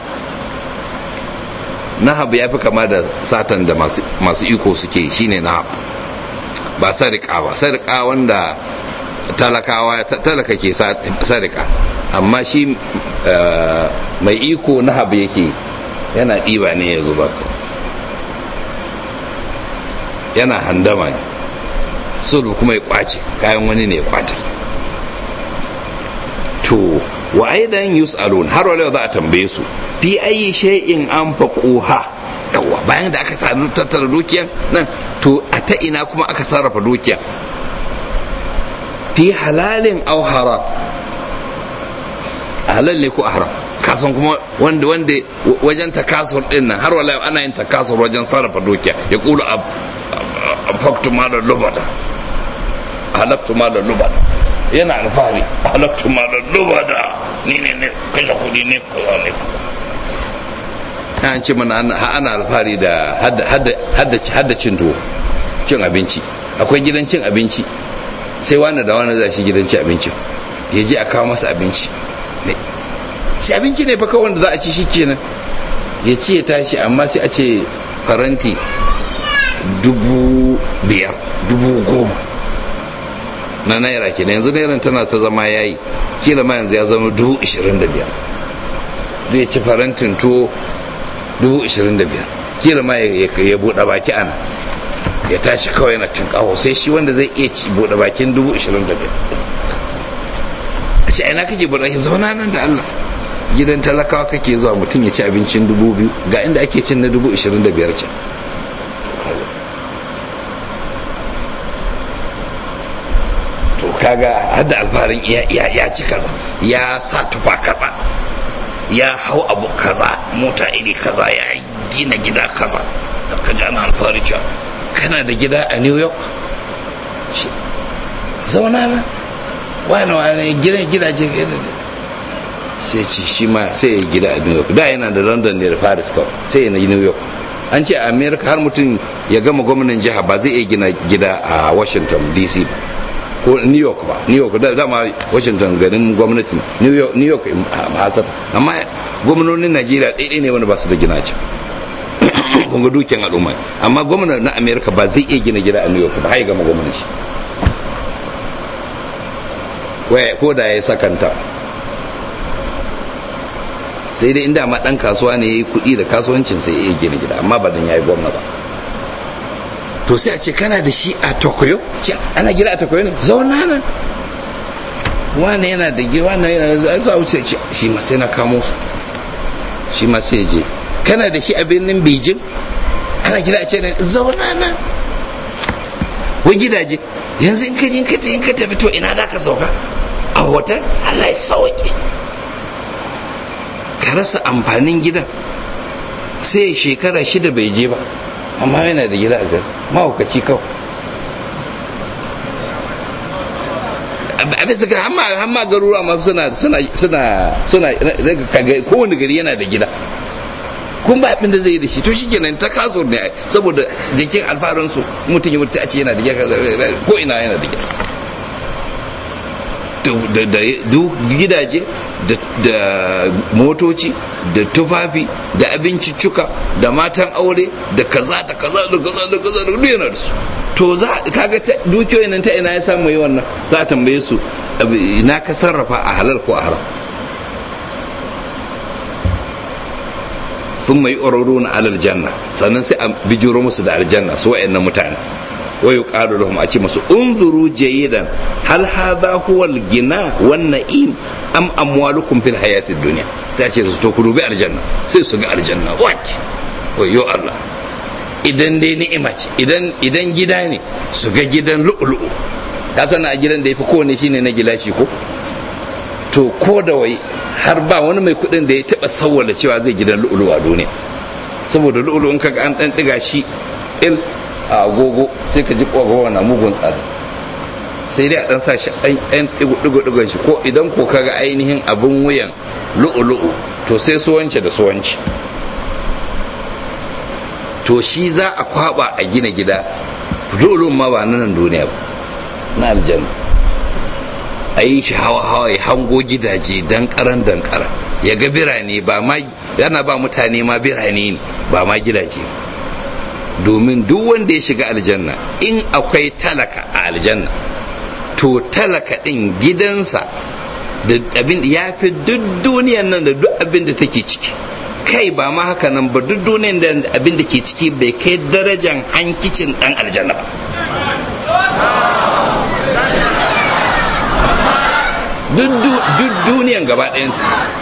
nahab ya fi kama da satan da masu iko suke shine nahab ba sarika ba sarika wanda talakawa talaka ke sarika amma shi mai iko nahab yake yana ɗiba ne ya zuba yana handama ne sulhu kuma ya kwace kayan wani ne ya kwata to wa aidan yus'alun har wala za a tambaye su fi ayi shay'in anfaquha yawa bayan da aka sadu tattara dukiyan nan to a ta ina kuma aka sarrafa dukiya fi halalin aw haram halal ne ko haram kasan kuma wanda wanda wajen takasur din nan har wala ana yin takasur wajen sarrafa dukiya ya kula faktu ma da lubada halaktu ma da lubada yana alfahari halaktu ma da lubada ni ne ne kashe kudi ne kaza ne an ce mana ana alfahari da hadda cin tuwo cin abinci akwai gidan cin abinci sai wani da wani zai shi gidan cin abinci ya je a kawo masa abinci sai abinci ne fa kawai wanda za a ci shi kenan ya ce ya tashi amma sai a ce faranti dubu biyar dubu goma na naira ke yanzu nairan tana ta zama yayi kila ma yanzu ya zama dubu ishirin da biyar zai ci farantin tuwo dubu ishirin da biyar kila ma ya buɗe baki ana ya tashi kawai yana tunƙaho sai shi wanda zai iya ci buɗe bakin dubu ishirin da biyar a ce ina kake buɗe baki zauna nan da Allah gidan talakawa kake zuwa mutum ya ci abincin dubu biyu ga inda ake cin na dubu ishirin da biyar can to kaga hadda alfaharin ya ci kaza ya sa tufa kaza ya hau abu kaza mota iri kaza ya gina gida kaza ka ji ana alfahari cewa kana da gida a new york zauna na wani wani gidan gidaje sai ci shi ma sai ya gida a new york da yana da london ne da paris kawai sai yana new york an ce a america har mutum ya gama gwamnan jiha ba zai iya gina gida a washington dc ba ko new york ba new york da dama washington garin gwamnati new york new york hasata amma gwamnonin najeriya ɗaiɗai ne wanda ba su da gina ce kun ga dukiyar al'umma amma gwamna na america ba zai iya gina gida a new york ba har ya gama gwamnan shi ko da ya sakanta sai dai inda ma dan kasuwa ne ya yi kuɗi da kasuwancin sai ya gina gida amma ba dan ya yi gwamna ba to sai a ce kana da shi a tokoyo ce ana gida a tokoyo ne zauna nan wane yana da gida wane yana da za wuce ce shi ma sai na kamo su shi ma sai je kana da shi a birnin beijing ana gida a ce ne zauna nan wai gidaje yanzu in ka in ka in ka tafi to ina da ka sauka a hotel Allah ya sauke ka rasa amfanin gidan sai shekara shida bai je ba amma yana da gida a gari mahaukaci kawai abin suka hamma garuruwa ma suna suna suna suna kowane gari yana da gida kun ba abin da zai yi da shi to shi kenan ta kaso ne saboda jikin alfarin su mutum ya mutu sai a ce yana da gida ko ina yana da gida da gidaje da motoci da tufafi da abinciccuka da matan aure da kaza da kaza da kaza da kaza da yana da su to za kaga dukiyoyin nan ta ina ya samu yi wannan za a tambaye su ina ka sarrafa a halal ko a haram sun mai na alal janna sannan sai a bijiro musu da aljanna su wa'annan mutane wa yuqalu lahum a ce masu unzuru jayidan hal hadha huwa al-gina wan na'im am amwalukum fil hayatid dunya sai a ce su to ku dubi aljanna sai su ga aljanna waki wayo Allah idan dai ni'ima ce idan idan gida ne su ga gidan lu'lu'u ka sana a gidan da yafi kowane shine na gilashi ko to ko da wai har ba wani mai kudin da ya taba sawwala cewa zai gidan lu'lu'u a duniya saboda lu'lu'u in kaga an dan diga shi il a agogo sai ka ji kogowa na mugun tsada sai dai a dan sa shi ɗan ɗigo-ɗigon shi ko idan ko kaga ainihin abin wuyan lu'ulu'u to sai suwance da suwanci to shi za a kwaba a gina gida lu'ulu'un ma ba nan duniya ba na aljanna a yi shi hawa-hawa ya hango gidaje dankaran dankara ya ga birane ba ma yana ba mutane ma birane ne ba ma gidaje domin duk wanda ya shiga aljanna in akwai talaka a aljanna to talaka ɗin gidansa da abin ya fi duk duniyan nan da duk abin da take ciki kai ba ma haka nan ba duk duniyan da abin da ke ciki bai kai darajan hankicin ɗan aljanna ba duk duniyan gaba ɗayan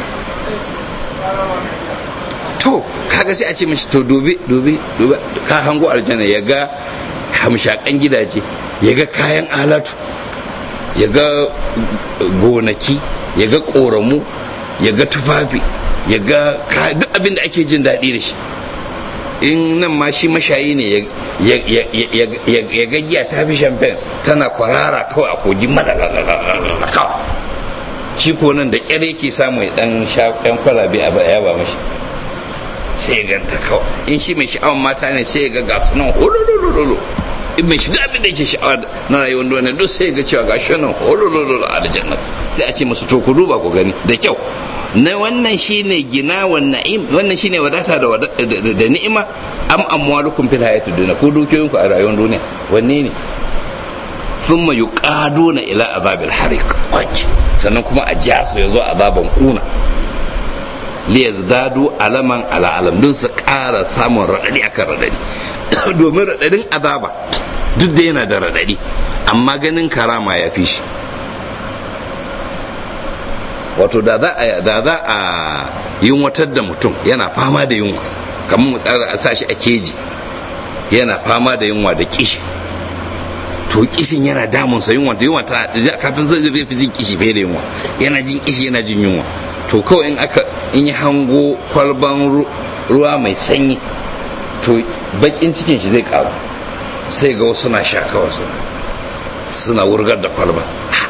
to kaga sai a ce mishi to dubi dubi dubi ka hango aljanna ya ga hamshakan gidaje ya ga kayan alatu ya ga gonaki ya ga ƙoramu ya ga tufafi ya ga duk abin da ake jin daɗi da shi in nan ma shi mashayi ne ya ga giya ta fi shamfen tana kwarara kawai a kogin madalala kawai shi ko nan da ƙyar yake samu ya ɗan sha ɗan kwalabe a ya ba mashi sai ya ganta kawai in shi mai sha'awar mata ne sai ya ga gasu nan hololololo in mai shiga abin da yake sha'awa na rayuwar duniya duk sai ya ga cewa gashi nan hololololo a aljanna sai a ce musu to ku duba ku gani da kyau na wannan shine gina wa na'im wannan shine wadata da da ni'ima am amwalukum fil hayatid dunya ko dukiyoyinku a rayuwar duniya wanne ne thumma yuqaduna ila azabil hariq sannan kuma a ja su yazo azaban kuna liyazdadu alaman ala alam don su ƙara samun raɗaɗi akan raɗaɗi domin raɗaɗin azaba duk da yana da raɗaɗi amma ganin karama ya fi shi wato da za a da za a yunwatar da mutum yana fama da yunwa kamar mu tsara a sa shi a keji yana fama da yunwa da kishi to kishin yana damun sa yunwa da yunwa ta kafin zai zai fi jin kishi fiye da yunwa yana jin kishi yana jin yunwa to kawai in aka in yi hango kwalban ruwa mai sanyi to bakin cikin shi zai karu sai ga wasu na sha kawai suna suna wurgar da kwalba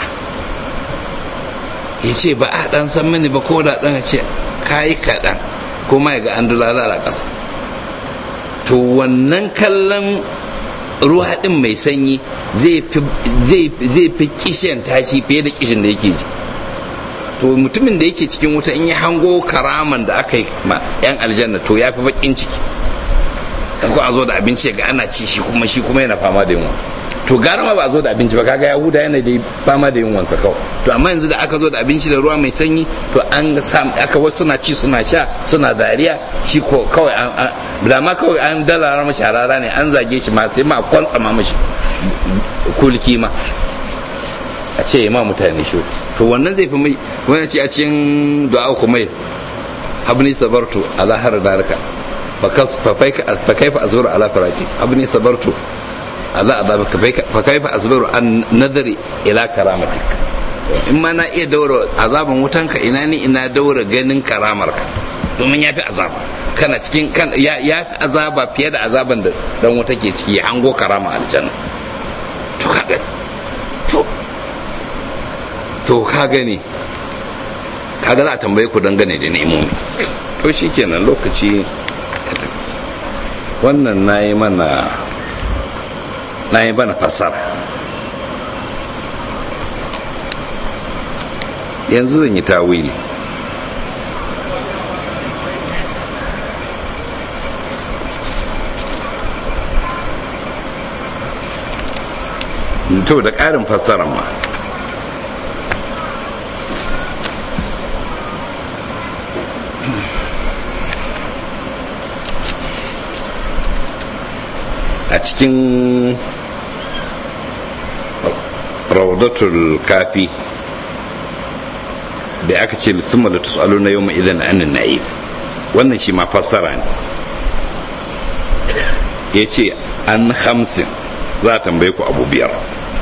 ya ce ba a dan san mini ba ko da dan ce kayi kaɗan kuma ya ga an dulala a ƙasa to wannan kallon ruwa ɗin mai sanyi zai fi kishin tashi fiye da kishin da yake ji to mutumin da yake cikin wuta in ya hango karaman da aka yi ma 'yan aljanna to ya fi bakin ciki kan ko a zo da abinci ga ana ci shi kuma shi kuma yana fama da yunwa to gara ma ba a zo da abinci ba kaga yahuda yana da fama da yunwansa kawai to amma yanzu da aka zo da abinci da ruwa mai sanyi to an sam aka wasu suna ci suna sha suna dariya shi ko kawai an da ma kawai an dalara mashi harara ne an zage shi ma sai ma kwantsa ma mashi kulki ma a ce ma mutane shi to wannan zai fi mai wani ce a cikin du'a kuma habni sabartu ala har daraka fa kaifa azuru ala faraki habni sabartu ala azabaka fa kaifa azuru an nadari ila karamatik in ma na iya daura azaban wutanka ina ni ina daura ganin karamarka domin ya fi azaba kana cikin kan ya fi azaba fiye da azaban da dan wuta ke ciki hango karama aljanna to ka gani to to ka gani kaga za a tambaye ku dangane da nemomi to shikenan lokaci wannan na yi mana na yi mana fassara yanzu zan yi tawili to da ƙarin fassara ma a cikin raudatul kafi da aka ce thumma la tus'aluna yawma idan anin na'im wannan shi ma fassara ne yace an hamsin za a tambaye ku abu biyar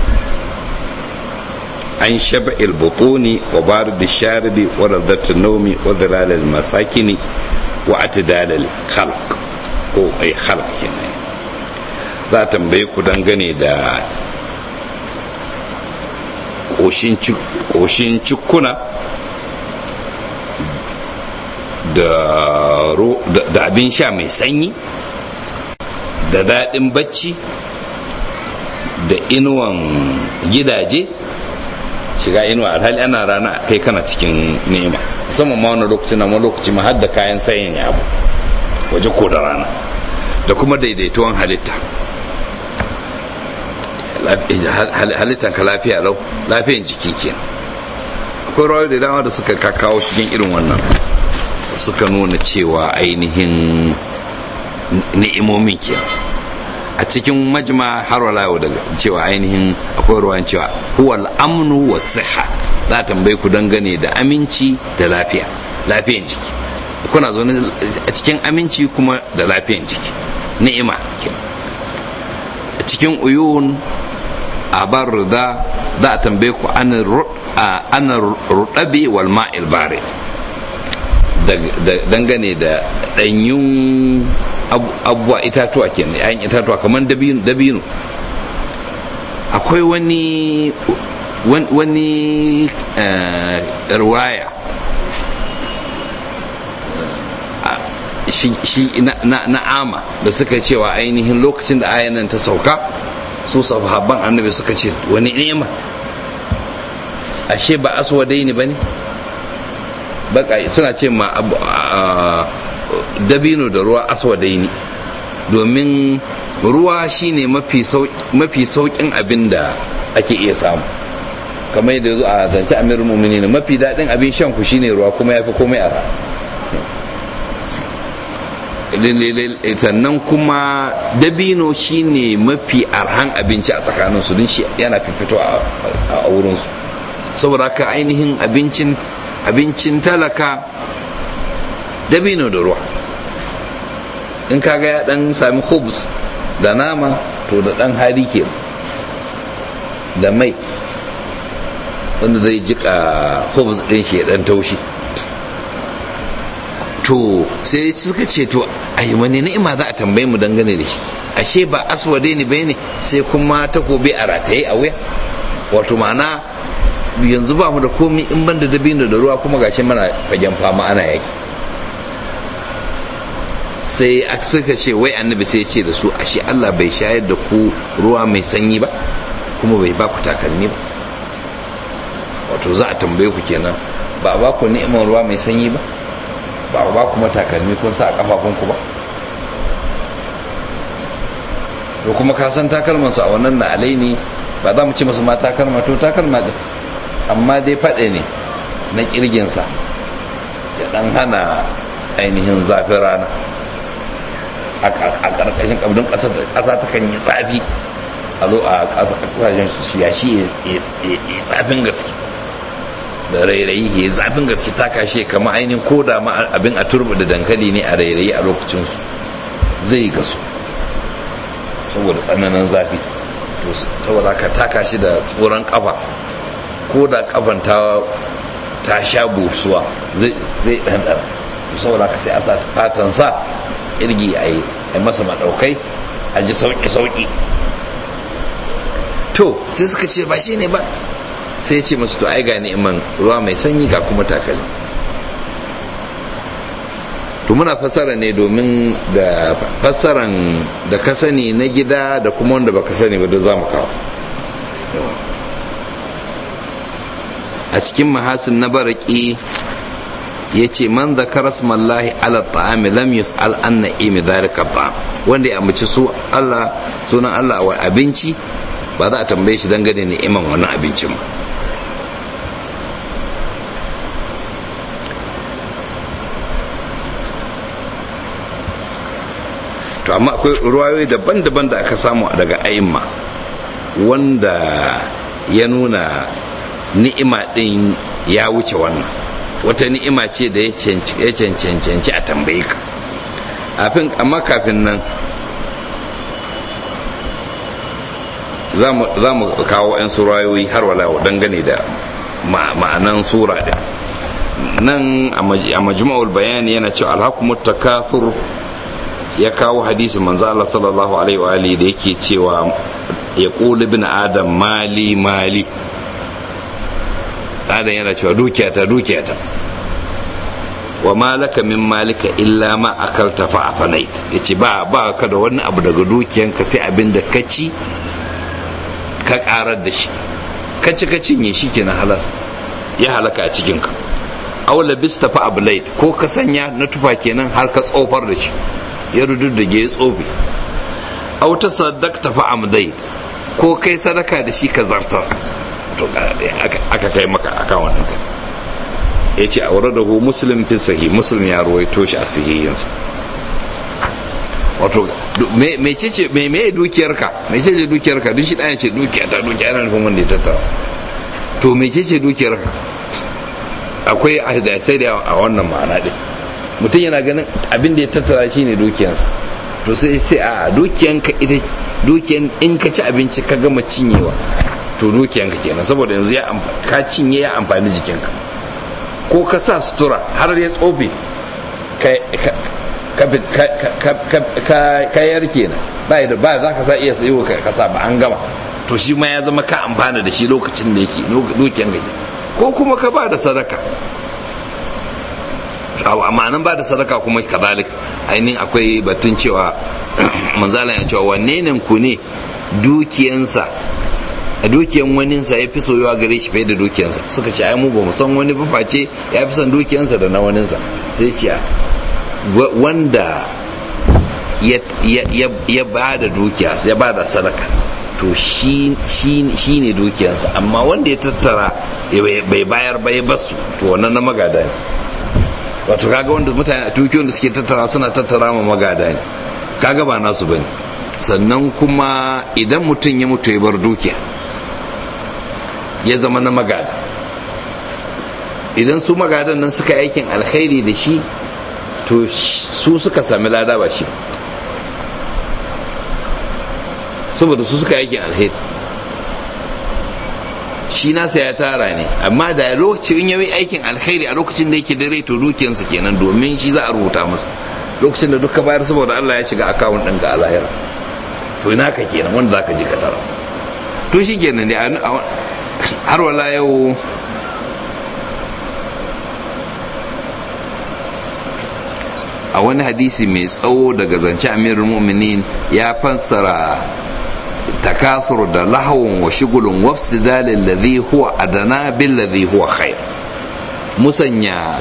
an shaba ilbutuni wa barid sharibi wa radat naumi wa dalal al masakini wa atdal al khalq ko ai khalq kenan za a tambaye ku dangane da ƙoshin cikuna da abin sha mai sanyi da daɗin bacci da inuwan gidaje shiga inuwa alhali ana rana kai kana cikin nema musamman ma wani lokaci na wani lokaci ma har da kayan sayin ya abu waje ko da rana da kuma daidaituwan halitta halittan ka lafiya lau lafiyan jiki ke akwai rawar da dama da suka kakawo cikin irin wannan suka nuna cewa ainihin ni'imomin ke a cikin majma har wala daga cewa ainihin akwai ruwan cewa huwal amnu wa siha za tambaye ku dangane da aminci da lafiya lafiyan jiki kuna zaune a cikin aminci kuma da lafiyan jiki ni'ima ke a cikin uyun a bar da za a tambaye ku ana rudabi wal ma'il bare dangane da ɗanyun abubuwa itatuwa ke yayin itatuwa kamar dabino akwai wani wani ruwaya shi na ama da suka cewa ainihin lokacin da ayanan ta sauka su sahabban annabi suka ce wani ni'ima ashe ba aswadai ne bane baka suna ce ma dabino da ruwa aswadai ne domin ruwa shine mafi saukin abin da ake iya samu kamar yadda zo a zance amir mumini ne mafi daɗin abin shan ku shine ruwa kuma ya fi komai a sannan kuma dabino shine mafi arhan abinci a tsakaninsu don shi yana fifito a wurinsu saboda haka ainihin abincin abincin talaka dabino da ruwa in kaga ya dan sami hobus da nama to da dan hali ke da mai wanda zai jika hobus din shi ya dan taushi to sai suka ce to ai wani ni'ima za a tambaye mu dangane da shi ashe ba aswade ne bai ne sai kuma takobi a rataye a wuya wato ma'ana yanzu ba mu da komi in ban da dabino da ruwa kuma gashi mana fagen fama ana yaki sai suka ce wai annabi sai ce da su ashe Allah bai shayar da ku ruwa mai sanyi ba kuma bai ba ku takalmi ba wato za a tambaye ku kenan ba ba ku ni'imar ruwa mai sanyi ba ba ba kuma takalmi kun sa a kafafunku ba to kuma ka san takalman su a wannan na alai ne ba za mu ci masu ma takalma to takalma din amma dai faɗe ne na kirginsa ya dan hana ainihin zafin rana a ƙarƙashin ƙabdin ƙasa ta kan yi tsafi a zo a ƙasashen yashi ya tsafin gaske da rairayi ya zafin gaske ta kashe kama ainihin ko da ma abin a turba da dankali ne a rairayi a lokacinsu zai gaso saboda tsananin zafi to saboda ka taka shi da tsoron kafa ko da kafan ta ta sha busuwa zai ɗanɗana saboda ka sai a sa fatan sa kirgi a yi masa maɗaukai a ji sauƙi-sauƙi to sai suka ce ba shi ne ba sai ce masu to ai ga ni'iman ruwa mai sanyi ga kuma takalmi to muna fassara ne domin da fassaran da ka sani na gida da kuma wanda baka sani ba da za mu kawo a cikin mahasin na baraki ya ce man zakara smallahi ala ta'ami lam yus'al an na'imi dhalika ta'am wanda ya amince su Allah sunan Allah wa abinci ba za a tambaye shi dangane ni'iman wannan abincin ba to amma akwai ruwayoyi daban-daban da aka samu daga a'imma wanda ya nuna ni'ima din ya wuce wannan wata ni'ima ce da ya cancanci a tambaye ka amma kafin nan za mu kawo 'yan surayoyi har wala dangane da ma'anan sura din nan a majmu'ul bayani yana cewa alhakumut takathur ya kawo hadisi manzo Allah sallallahu alaihi wa alihi da yake cewa ya qulu ibn adam mali mali adam yana cewa dukiyata dukiyata wa malaka min malika illa ma akalta fa afanait yace ba ba ka da wani abu daga dukiyanka sai abin da ka ci ka karar da shi ka ci ka cinye shi kenan halas ya halaka a cikin ka aw labista fa ablait ko ka sanya na tufa kenan har ka tsofar da shi ya rududdige ya tsofe aw ta saddaqta fa amdait ko kai sadaka da shi ka zartar to aka kai maka akan wannan kai ya ce a wurin dahu muslim fi sahi muslim ya ruwaito shi a sahihinsa wato mece ce me me dukiyarka mece ce dukiyarka duk shi ɗaya ce dukiya ta dukiya yana nufin wanda ya tattara to mece ce dukiyarka akwai a sai da a wannan ma'ana ɗin mutum yana ganin abin da ya tattara shi ne dukiyarsa to sai sai a dukiyanka ita dukiyan in ka ci abinci ka gama cinyewa to dukiyanka kenan saboda yanzu ya ka cinye ya amfani jikinka ko ka sa sutura har ya tsofe ka yar kenan ba da ba za ka sa iya sayo ka sa ba an gama to shi ma ya zama ka amfana da shi lokacin da yake dukiyanka ko kuma ka ba da sadaka amma nan ba da sadaka kuma kazalik ainihin akwai batun cewa manzala ya cewa wanne nan ku ne dukiyansa a dukiyan waninsa ya fi soyuwa gare shi fiye da dukiyansa suka ce ai mu ba mu san wani ba face ya fi son dukiyansa da na waninsa sai ce wanda ya ba da dukiya ya ba da sadaka to shi ne dukiyansa amma wanda ya tattara bai bayar bai basu to wannan na magada ne wato kaga wanda mutane a dukiyoyin da suke tattara suna tattara ma magada ne kaga ba nasu bane sannan kuma idan mutum ya mutu ya bar dukiya ya zama na magada idan su magadan nan suka aikin alkhairi da shi to su suka sami lada ba shi saboda su suka aikin alheri shi nasa ya tara ne amma da lokacin in yayi aikin alkhairi a lokacin da yake da rai to dukiyarsa kenan domin shi za a rubuta masa lokacin da duka bayar saboda Allah ya shiga akawun ɗin ga alahira to ina ka kenan wanda zaka ji ka taras to shi kenan dai har wala yau a wani hadisi mai tsawo daga zance amirul mu'minin ya fassara takathur da lahawun wa shugulun wafsidalin ladhi huwa adana bil ladhi huwa khair musanya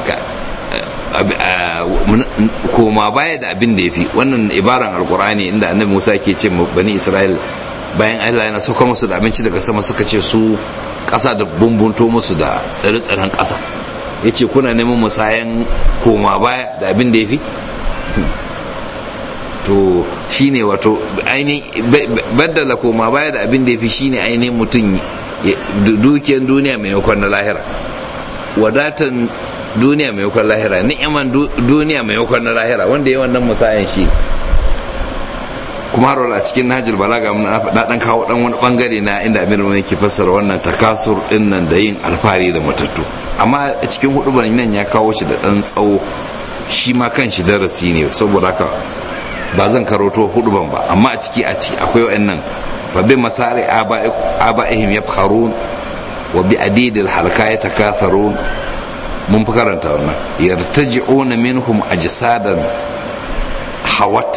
koma baya da abin da ya fi wannan ibaran alkur'ani inda annabi musa ke ce bani isra'il bayan allah yana sauka musu da abinci daga sama suka ce su ƙasa da bumbunto musu da tsare-tsaren ƙasa ya ce kuna neman musayan koma baya da abin da ya fi to shine wato ainihin baddala koma baya da abin da ya fi shine ainihin mutum dukiyar duniya maimakon na lahira wadatan duniya maimakon lahira ni'iman duniya maimakon na lahira wanda ya wannan musayan shi kuma har a cikin najil balaga na dan kawo dan wani bangare na inda amir mai yake fassara wannan takasur din nan da yin alfari da matattu amma a cikin hudu nan ya kawo shi da dan tsawo shi ma kan shi darasi ne saboda haka ba zan karoto hudu ban ba amma a ciki a ciki akwai wa'annan fa bi masari aba'ihim yafkharun wa bi adidil halka yatakatharun mun fi karanta wannan yartaji'una minhum ajsadan hawat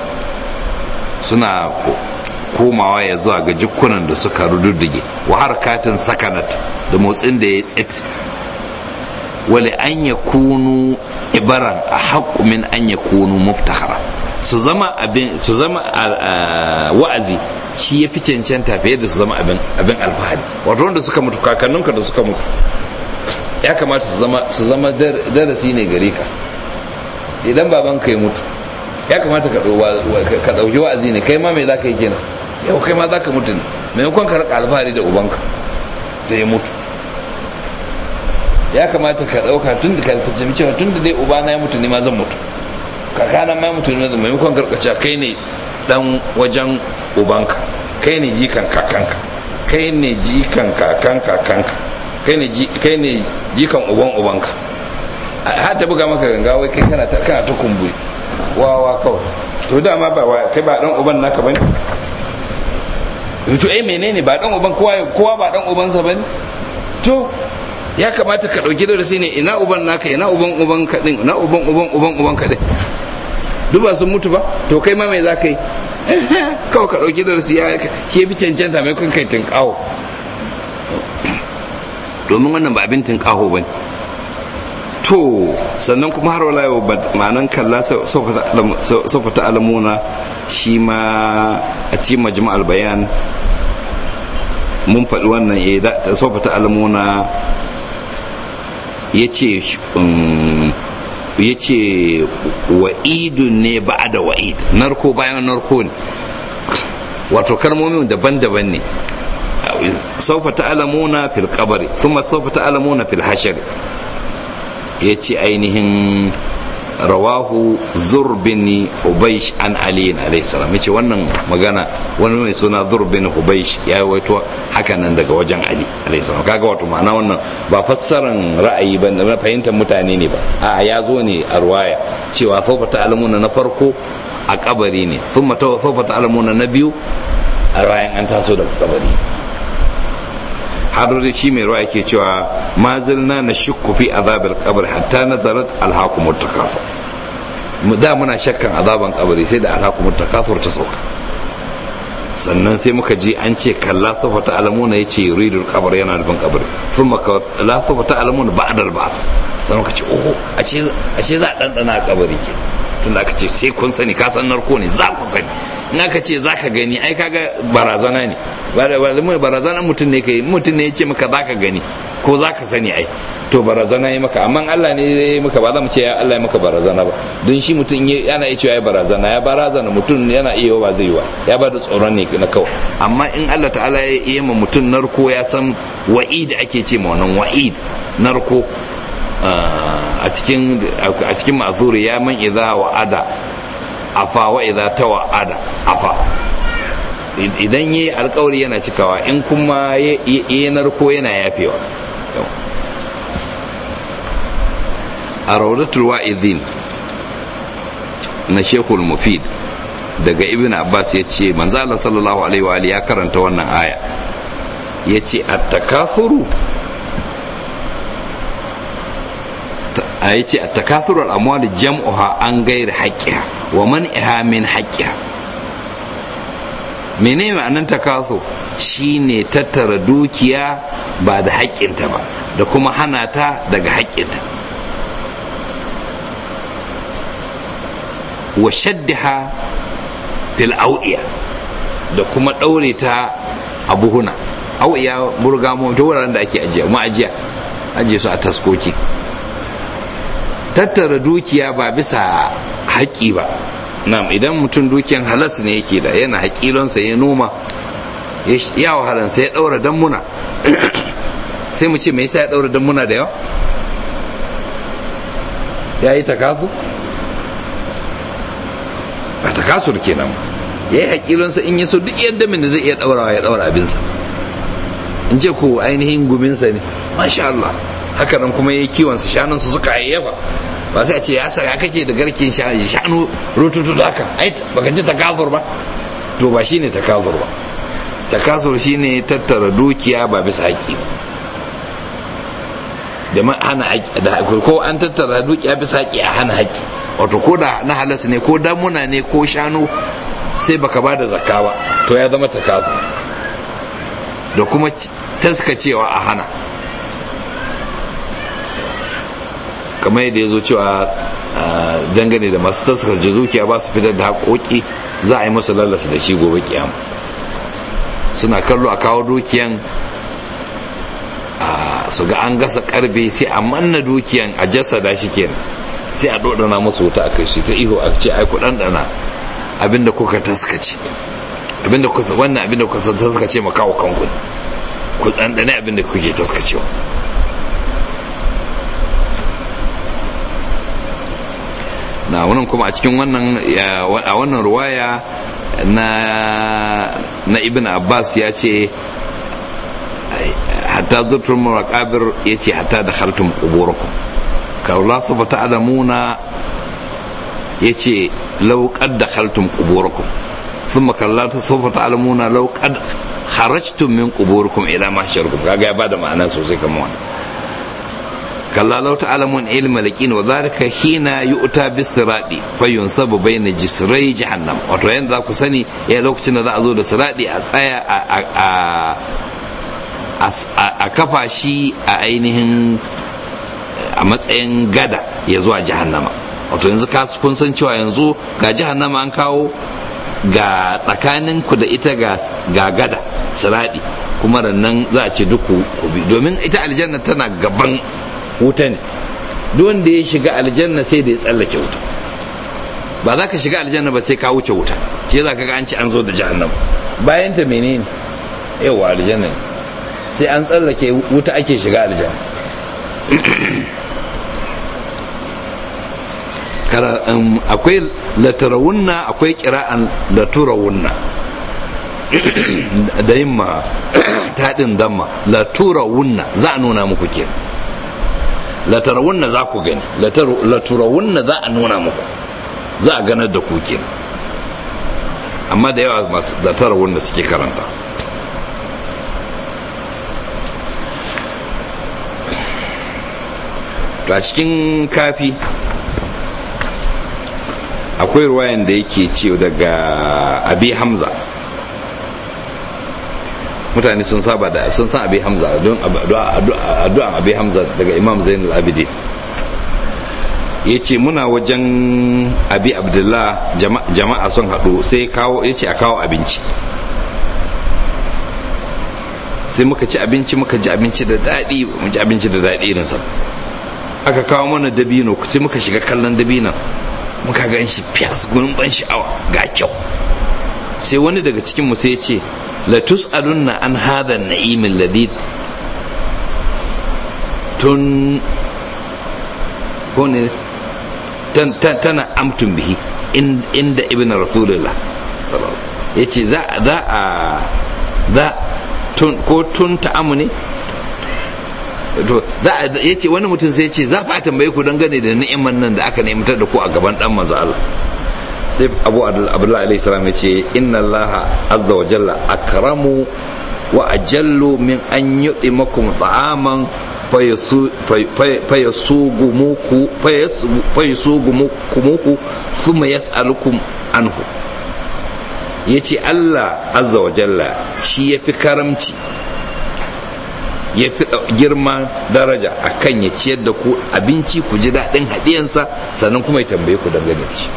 suna komawa ya zuwa ga jikunan da suka rududdige wa harkatin sakanat da motsin da ya tsit wale an ya kunu ibaran a haƙƙu min an ya kunu muftahara su zama abin su zama wa'azi shi ya fi cancanta fiye da su zama abin alfahari wato wanda suka mutu kakanninka da suka mutu ya kamata su zama darasi ne gare ka idan baban ka ya mutu ya kamata ka ɗauki wa'azi ne kai ma mai za ka yi kenan yau kai ma za ka mutu ne maimakon ka rika alfahari da ubanka da ya mutu ya kamata ka ɗauka tun da kalfaci cewa tun da dai ubana ya mutu ne ma zan mutu kakana ma ya mutu ne zan maimakon karkaca kai ne dan wajen ubanka kai ne jikan kakanka kai ne jikan kakan kakanka kai ne jikan uban ubanka har ta buga maka ganga wai kai kana ta kana ta kumburi wawa kawai to dama ba kai ba dan uban naka bane to eh menene ba dan uban kowa kowa ba dan ubansa bane to ya kamata ka dauki darasi ne ina uban naka ina uban uban ka din ina uban uban uban uban ka din duk ba sun mutu ba to kai ma me za ka yi kawai ka dauki darasi ya ke fi cancanta mai kun kai tinkawo domin wannan ba abin tinkaho ba ne to sannan kuma har wala yau ma'anan kalla saufa ta alamuna shi ma a cikin majma'al bayan mun faɗi wannan ya saufa ta alamuna ya ce ya ce wa'idun ne ba da wa'id narko bayan narko ne wato kalmomin daban-daban ne saufa ta'lamuna fil qabri thumma saufa ta'lamuna fil hashar yace ainihin rawahu zurbin hubaysh an ali alayhi salam yace wannan magana wani mai suna zurbin hubaysh ya waito haka nan daga wajen ali alayhi salam kaga wato ma'ana wannan ba fassaran ra'ayi ba na fahimtar mutane ne ba a ya zo ne a ruwaya cewa saufa ta'lamuna na farko a kabari ne thumma saufa ta'lamuna na biyu a bayan an taso daga kabari har da shi mai ruwa yake cewa ma zilna na shukku fi azabil qabr hatta nazarat alhaqumut takafur da muna shakkan azaban kabari sai da alhaqumut takafur ta sauka sannan sai muka ji an ce kalla safa ta alamuna yace yuridul qabr yana nufin kabari thumma la safa ta alamuna ba'da al-ba'th sai muka ce oho ashe ashe za a dandana kabari ke tunda aka ce sai kun sani ka san narko ne za ku sani in aka ce za ka gani ai kaga barazana ne barazana mutum ne ka yi mutum ne ya ce maka za ka gani ko za ka sani ai to barazana ya maka amma Allah ne ya yi maka ba za mu ce ya Allah ya maka barazana ba don shi mutum yana iya cewa ya barazana ya barazana mutum yana iya ba zai yi wa ya ba da tsoron ne na kawai amma in Allah ta'ala ya yi ma mutum narko ya san wa'id ake ce ma wannan wa'id narko a cikin a cikin ma'zuri ya man idza wa'ada afa wa idza tawa'ada afa idan yi alkawari yana cikawa in kuma yi narko yana yafewa a raudatul wa'izin na shekul mufid daga ibn abbas ya ce manzala sallallahu alaihi wa ya karanta wannan aya ya ce attakafuru a ya ce attakafuru al'amwali jam'uha an gairi haƙƙiha wa man'iha min haƙƙiha mene ma'anar takaso shine tattara dukiya ba da haƙƙinta ba da kuma hana ta daga haƙƙinta wa shaddiha fil au'iya da kuma ɗaure ta a buhuna au'iya burgamo ta wuraren da ake ajiya ma'ajiya ajiye su a taskoki tattara dukiya ba bisa haƙƙi ba nam idan mutum dukiyan halas ne yake da yana haƙilonsa ya noma ya wahalansa ya ɗaura dammuna sai mu ce me yasa ya ɗaura dammuna da yawa ya yi takasu ba takasur kenan ya yi haƙilonsa in ya so duk yadda min da zai iya ɗaurawa ya ɗaura abinsa in ce ko ainihin guminsa ne masha Allah haka nan kuma ya yi kiwonsa shanunsa suka hayyafa ba sai a ce ya saka kake da garkin shanu rututu da haka ai baka ji takazur ba to ba shine takazur ba takazur shine tattara dukiya ba bisa haƙi da hana da ko an tattara dukiya bisa haƙi a hana haƙi wato ko da na halas ne ko damuna ne ko shanu sai baka ba da zakka ba to ya zama takazur da kuma taskacewa a hana kamar yadda ya zo cewa dangane da masu taskar zuciya ba su fitar da haƙoƙi za a yi musu lallasa da shi gobe kiyama suna kallo a kawo dukiyan su ga an gasa karbe sai a manna dukiyan a jasada shi kenan sai a dodana musu wuta a kai shi ta iho a ce ai ku ɗanɗana abinda kuka taskace abinda kuka wannan abinda kuka taskace ma kawo kanku ku ɗanɗane abinda kuke taskacewa na wannan kuma a cikin wannan a wannan ruwaya na na ibn abbas ya ce hatta zurtul muraqabir ya ce hatta da khaltum quburakum ka Allah subhanahu ta'lamuna ya ce law qad dakhaltum quburakum thumma kallatu sawfa ta'lamuna law qad kharajtum min quburikum ila mahsharikum kaga ya bada ma'ana sosai kamar wannan kalla lau ta'lamun ilma laqin wa dhalika hina yu'ta bis-sirati fayunsabu bayna jisrai jahannam wato yanda za ku sani ya lokacin da za a zo da sirati a tsaya a kafa shi a ainihin a matsayin gada ya zuwa jahannama wato yanzu kun san cewa yanzu ga jahannama an kawo ga tsakaninku da ita ga gada sirati kuma nan za a ce duk ku bi domin ita aljanna tana gaban wuta ne duk wanda ya shiga aljanna sai da ya tsallake wuta ba za ka shiga aljanna ba sai ka wuce wuta shi za ka ga an ci an zo da jahannama bayan ta menene yawa aljanna ne sai an tsallake wuta ake shiga aljanna akwai latarawunna akwai kira'an laturawunna da yin ma taɗin damma laturawunna za a nuna muku kenan latarawunna za ku gani laturawunna za a nuna muku za a ganar da ku kenan amma da yawa masu latarawunna suke karanta to a cikin kafi akwai ruwayan da yake ce daga abi hamza mutane sun saba da sun san abi hamza don addu'an abi hamza daga imam zainul abidin ya ce muna wajen abi abdullah jama'a sun haɗu sai kawo ya ce a kawo abinci sai muka ci abinci muka ji abinci da daɗi mu ji abinci da daɗi irinsa aka kawo mana dabino sai muka shiga kallon dabinon muka gan shi fiyas gurin ban sha'awa ga kyau sai wani daga cikin mu sai ya ce la tus'alunna an hadha an-na'im alladhi tun ko ne tana amtun bihi inda ibn rasulullah ya ce za a za ko tun ta'amu ne to za ya ce wani mutum sai ce za fa tambaye ku dangane da ni'imar nan da aka nemtar da ku a gaban dan manzo Allah sai Abu Abdullah alaihi salam ya ce inna Allah azza wa jalla akramu wa ajallu min an yudimakum ta'aman fayasugumuku fayasugumuku thumma yas'alukum anhu yace Allah azza wa jalla shi yafi karamci ya fi girma daraja a kan ya ciyar da ku abinci ku ji daɗin haɗiyansa sannan kuma ya tambaye ku dangane da shi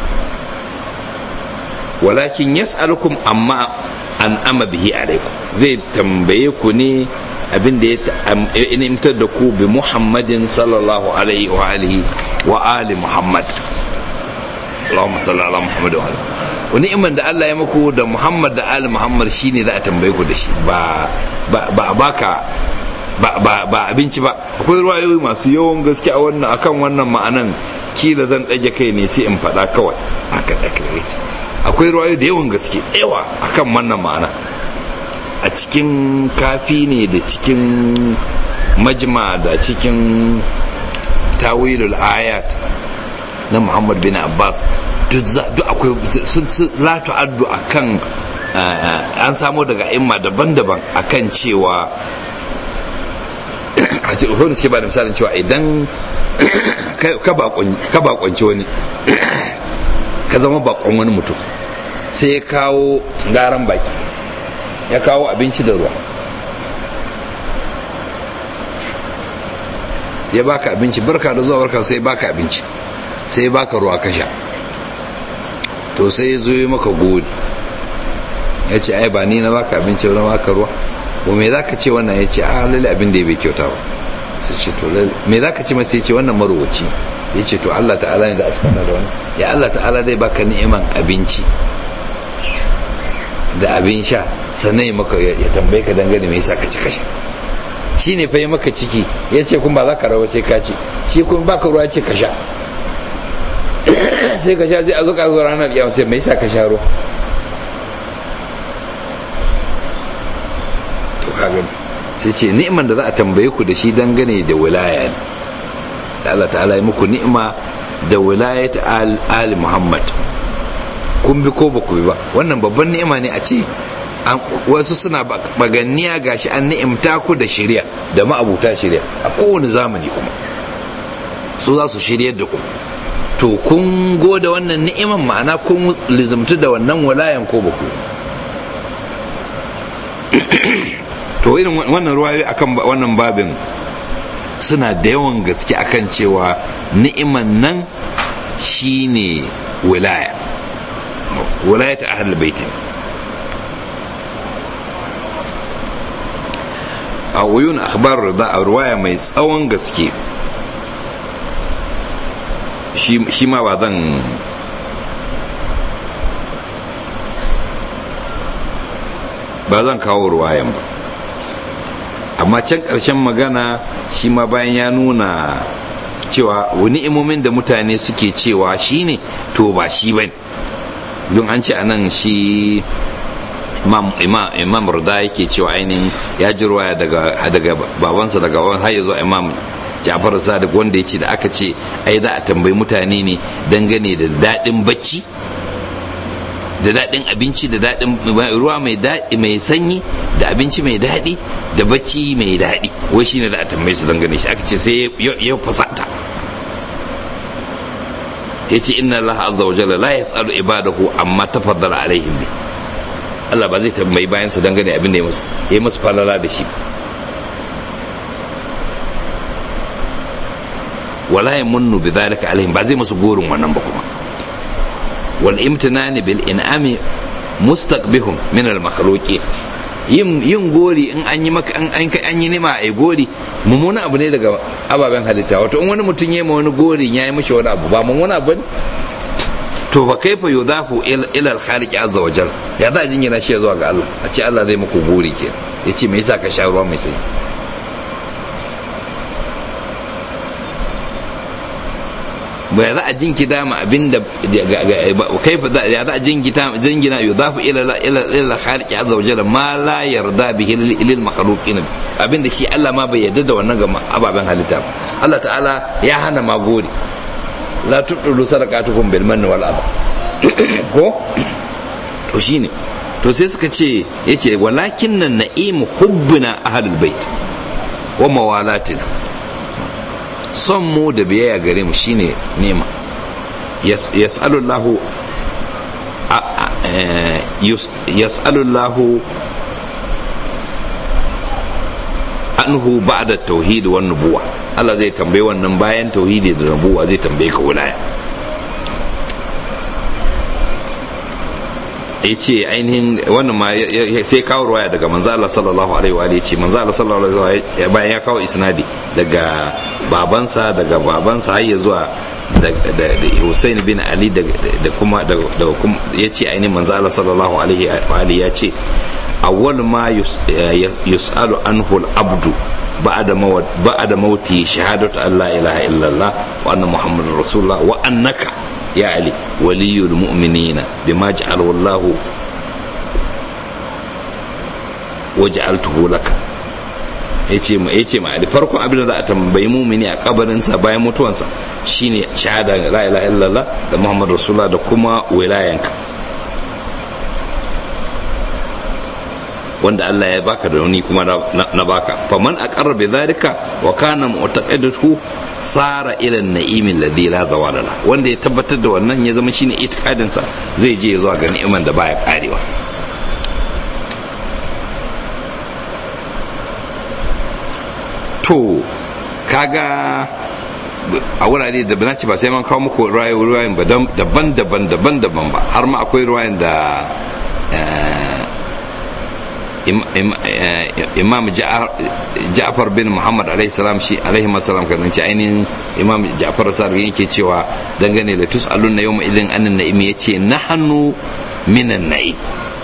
walakin yas'alukum amma an ama bihi alaikum zai tambaye ku ne abin da ya nimtar da ku bi muhammadin sallallahu alaihi wa alihi wa ali muhammad Allahumma salli ala Muhammad wa wani iman da Allah ya muku da Muhammad da Ali Muhammad shine za a tambaye ku da shi ba ba baka ba abinci ba akwai ruwayoyi masu yawan gaske a wannan akan wannan ma'anan kila zan ɗage kai ne sai in faɗa kawai haka da ce akwai ruwayoyi da yawan gaske yawa akan wannan ma'ana a cikin kafi ne da cikin majma da cikin tawilul ayat na muhammad bin abbas duk akwai sun la tu'addu akan an samo daga imma daban-daban akan cewa a ce da suke ba da misalin cewa idan ka bakonci wani ka zama bakon wani mutum sai ya kawo garan baki ya kawo abinci da ruwa ya baka abinci barka da zuwa barka sai baka abinci sai baka ruwa ka sha to sai ya zo yi maka gori ya ce ai ba ni na baka abinci na baka ruwa ko me za ka ce wannan ya ce a lalle abin da ya bai kyauta ba sai ce to lalle me za ka ce masa ya ce wannan marowaci ya ce to Allah ta'ala ne da asibata da wani ya Allah ta'ala zai baka ni'iman abinci da abin sha sannan ya maka ya tambaye ka dangane me yasa ka ci kasha shi ne fa yi maka ciki ya ce kun ba za ka rawa sai ka ci shi kun baka ruwa ce ka sha sai ka sha sai a zo ka zo ranar yawon sai me yasa ka sha ruwa gani sai ce ni'man da za a tambaye ku da shi dangane da wilaya ne da Allah ta'ala ya muku ni'ima da wilaya ta ali muhammad kun bi ko ba ku bi ba wannan babban ni'ima ne a ce wasu suna baganniya gashi an ni'imta ku da shirya da ma'abuta shirya a kowane zamani kuma su za su shiryar da ku to kun goda wannan ni'iman ma'ana kun lizimtu da wannan walayan ko ba ku to irin wannan ruwayoyi akan wannan babin suna da yawan gaske akan cewa ni'iman nan shine wilaya wilaya ta ahlul baitin a wuyun akhbar da a ruwaya mai tsawon gaske shi ma ba zan ba zan kawo ruwayan ba amma can ƙarshen magana shi ma bayan ya nuna cewa wani imomin da mutane suke cewa shi ne to ba shi ba don an ce anan shi imam rida yake cewa ainihin ya ji ruwaya daga babansa daga baban har ya zo imam jafar sadiq wanda ya ce da aka ce ai za a tambayi mutane ne dangane da daɗin bacci da daɗin abinci da daɗin ruwa mai daɗi mai sanyi da abinci mai daɗi da bacci mai daɗi wai shine da a tambaye su dangane shi aka ce sai ya fasata ya ce inna Allah azza wa jalla la yas'alu ibadahu amma tafaddala alaihim bi Allah ba zai tambayi bayan su dangane abin da ya musu ya musu falala da shi wala yamunnu bi dhalika alaihim ba zai musu gorin wannan ba kuma والامتنان بالانعام مستقبح من المخلوقين yin yin gori in an yi maka an an yi nima ai gori mummuna abu ne daga ababen halitta wato in wani mutum ya ma wani gori ya yi mishi wani abu ba mummuna abu ne to fa kaifa yudafu ila al-khaliq azza wa jalla ya za a jingina shi zuwa ga Allah a ce Allah zai muku gori ke yace me yasa ka sha ruwa mai sanyi ba za a jinkita ma abin da kai fa ya za a jinkita jingina yudafu ila ila ila khaliqi azza wajalla ma la yarda bihi lil makhluqin abin da shi Allah ma bai yarda da wannan ga ababen halitta Allah ta'ala ya hana ma gori la tudulu sadaqatukum bil manni wal adha ko to shine to sai suka ce yace walakin nan na'im hubbuna ahlul bait wa mawalatina son mu da biyayya gare mu shine nema yas'alullahu yas'alullahu anhu ba'da tauhid wan nubuwa Allah zai tambaye wannan bayan tauhidi da nubuwa zai tambaye ka wilaya ya ce ainihin wannan ma sai kawo ruwaya daga manzo Allah sallallahu alaihi wa ce manzo Allah sallallahu alaihi wa bayan ya kawo isnadi daga babansa daga babansa har ya zuwa da Hussein bin Ali da kuma da kuma ya ce ainihin manzo Allah sallallahu alaihi wa ya ce awwal ma yus'alu anhu al-abdu ba'da mawt ba'da mauti shahadatu an la ilaha illallah wa anna muhammadar rasulullah wa annaka ya ali waliyul mu'minina bima ja'alahu Allah wa ja'altuhu laka yace ma yace ma ali farkon abin da za a tambayi mumini a kabarin sa bayan mutuwansa shine shahada la ilaha illallah da muhammad rasulullah da kuma wilayanka wanda Allah ya baka da rauni kuma na baka faman aqarra bi dhalika wa kana mu'taqidatu sara ila an-na'im alladhi la zawala la wanda ya tabbatar da wannan ya zama shine itikadin sa zai je zuwa ga ni'iman da baya karewa to kaga a wurare da bana ce ba sai man kawo muku ruwayoyin ba daban-daban daban-daban ba har ma akwai ruwayan da imam ja'far bin muhammad alaihi salam shi alaihi salam kan ce ainihin imam ja'far sadiq yake cewa dangane da tus'alun na yawma idin annan na'im yace nahnu minan na'im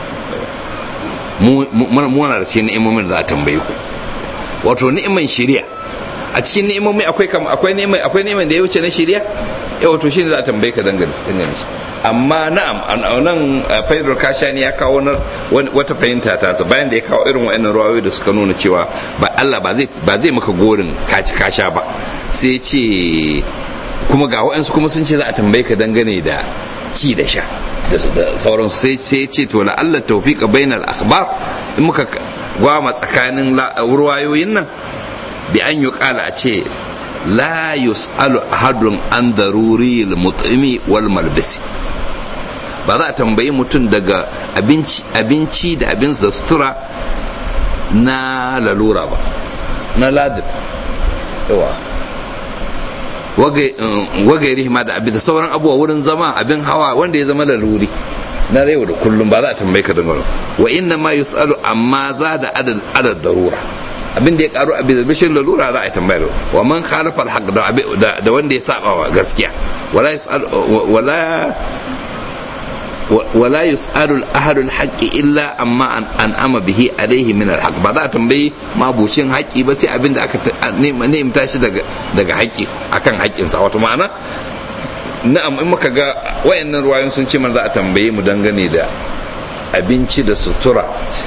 mu muna da cikin ni'imomin da za a tambaye ku wato ni'iman shari'a a cikin ni'imomi akwai kam akwai ni'iman akwai ni'iman da ya wuce na shari'a eh wato shine za a tambaye ka dangane dangane shi amma na'am nan faidar kashani ya kawo wata fahimta ta sa bayan da ya kawo irin wa'annan ruwayoyi da suka nuna cewa ba Allah ba zai ba zai maka gorin kaci kasha ba sai ce kuma ga wa'ansu kuma sun ce za a tambaye ka dangane da ci da sha da sauransu sai sai ce to la Allah tawfiqa bainal akhbar in muka gwama tsakanin ruwayoyin nan bi an yi kala a ce la yus'alu ahadun an daruri al-mut'imi wal malbisi ba za a tambayi mutum daga abinci da abin da sutura na lalura ba na ladin yawa wagairi ma da abin da sauran abubuwa wurin zama abin hawa wanda ya zama laluri na yau da kullum ba za a tambayi ka dangane wa inna ma yus'alu amma za da adad darura abin da ya karu a bishin lalura za a yi tambayar wa man khalafa alhaq da wanda ya saba wa gaskiya wala yus'al wala wala yus'alu al-ahadu al-haqqi illa amma an ama bihi alayhi min al ba za a tambayi mabucin haƙƙi ba sai abin da aka nemta shi daga daga haƙƙi akan haƙƙinsa wato ma'ana na'am in muka ga wayannan ruwayoyin sun ce mana za a tambaye mu dangane da abinci da sutura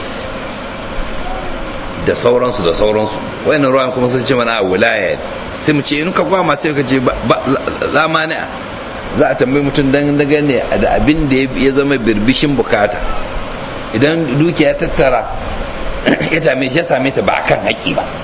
da sauransu da sauransu wayannan ruwan kuma sun ce mana a wilaya sai mu ce in ka gwama sai ka ce la mani'a za a tambayi mutum dan dangane da abin da ya zama birbishin bukata idan dukiya tattara ya same ya same ta ba akan haƙi ba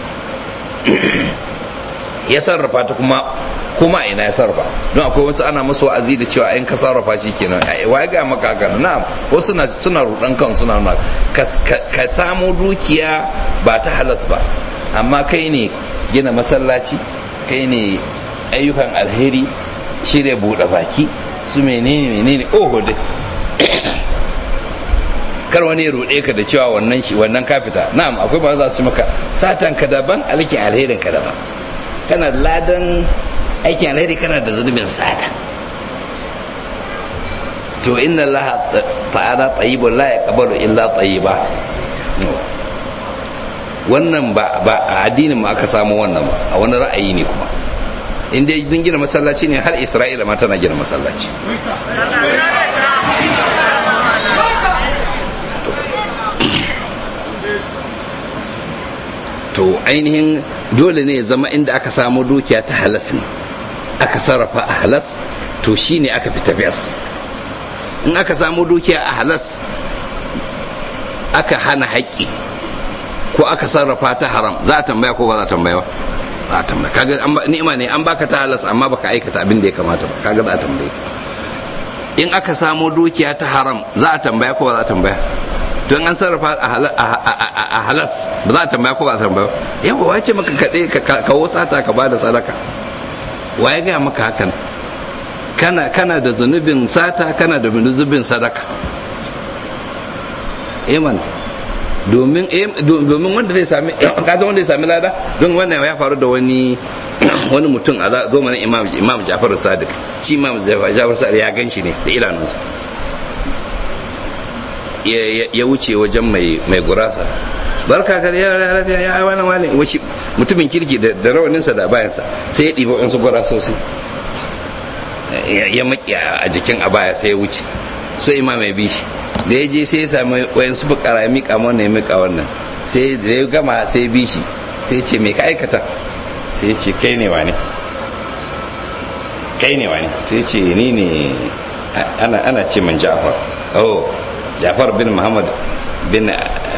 ya sarrafa ta kuma kuma ina ya sarrafa don akwai wasu ana musu wa'azi da cewa in ka sarrafa shi kenan wa ga maka haka na'am wasu suna suna rudan kan suna nuna ka samu dukiya ba ta halas ba amma kai ne gina masallaci kai ne ayyukan alheri shirya buɗe baki su menene menene oho dai kar wani ya ruɗe ka da cewa wannan shi wannan ka fita na'am akwai ba za su maka satan ka daban alkin alherin ka daban kana ladan aikin alheri kana da zunubin sata to inna allaha ta'ala tayyibun la yaqbalu illa tayyiba wannan ba ba a addinin ma aka samu wannan ba a wani ra'ayi ne kuma in dai din gina masallaci ne har isra'ila ma tana gina masallaci to ainihin dole ne ya zama inda aka samu dukiya ta halas ne aka sarrafa a halas to shi ne aka fita biyas in aka samu dukiya a halas aka hana haƙƙi ko aka sarrafa ta haram za a tambaya ko ba za a tambaya ba za a tambaya kaga ni'ima ne an baka ta halas amma baka aikata abin da ya kamata ba kaga za a tambaye in aka samu dukiya ta haram za a tambaya ko ba za a tambaya don an sarrafa a halas ba za a tambaya ko ba a tambaya yawa wace maka kaɗe ka kawo sata ka bada sadaka wa ya gaya maka hakan kana kana da zunubin sata kana da zunubin sadaka iman domin domin wanda zai sami kaza wanda zai sami lada don wannan ya faru da wani wani mutum a zamanin imam imam Ja'far Sadiq shi imam Ja'far Sadiq ya ganshi ne da idanunsa ya wuce wajen mai mai gurasa barka ka ya lafiya ya wani malin washi mutumin kirki da rawaninsa da bayansa sai ya ɗiba wasu gurasosi ya maki a jikin abaya sai ya wuce so imam ya bi shi da ya je sai ya sami wayan su bukara ya mika wannan ya mika wannan sai da ya gama sai ya bi shi sai ya ce me ka aikata sai ya ce kai ne wani kai ne wani sai ya ce ni ne ana ana ce man Ja'far oh Ja'far bin Muhammad bin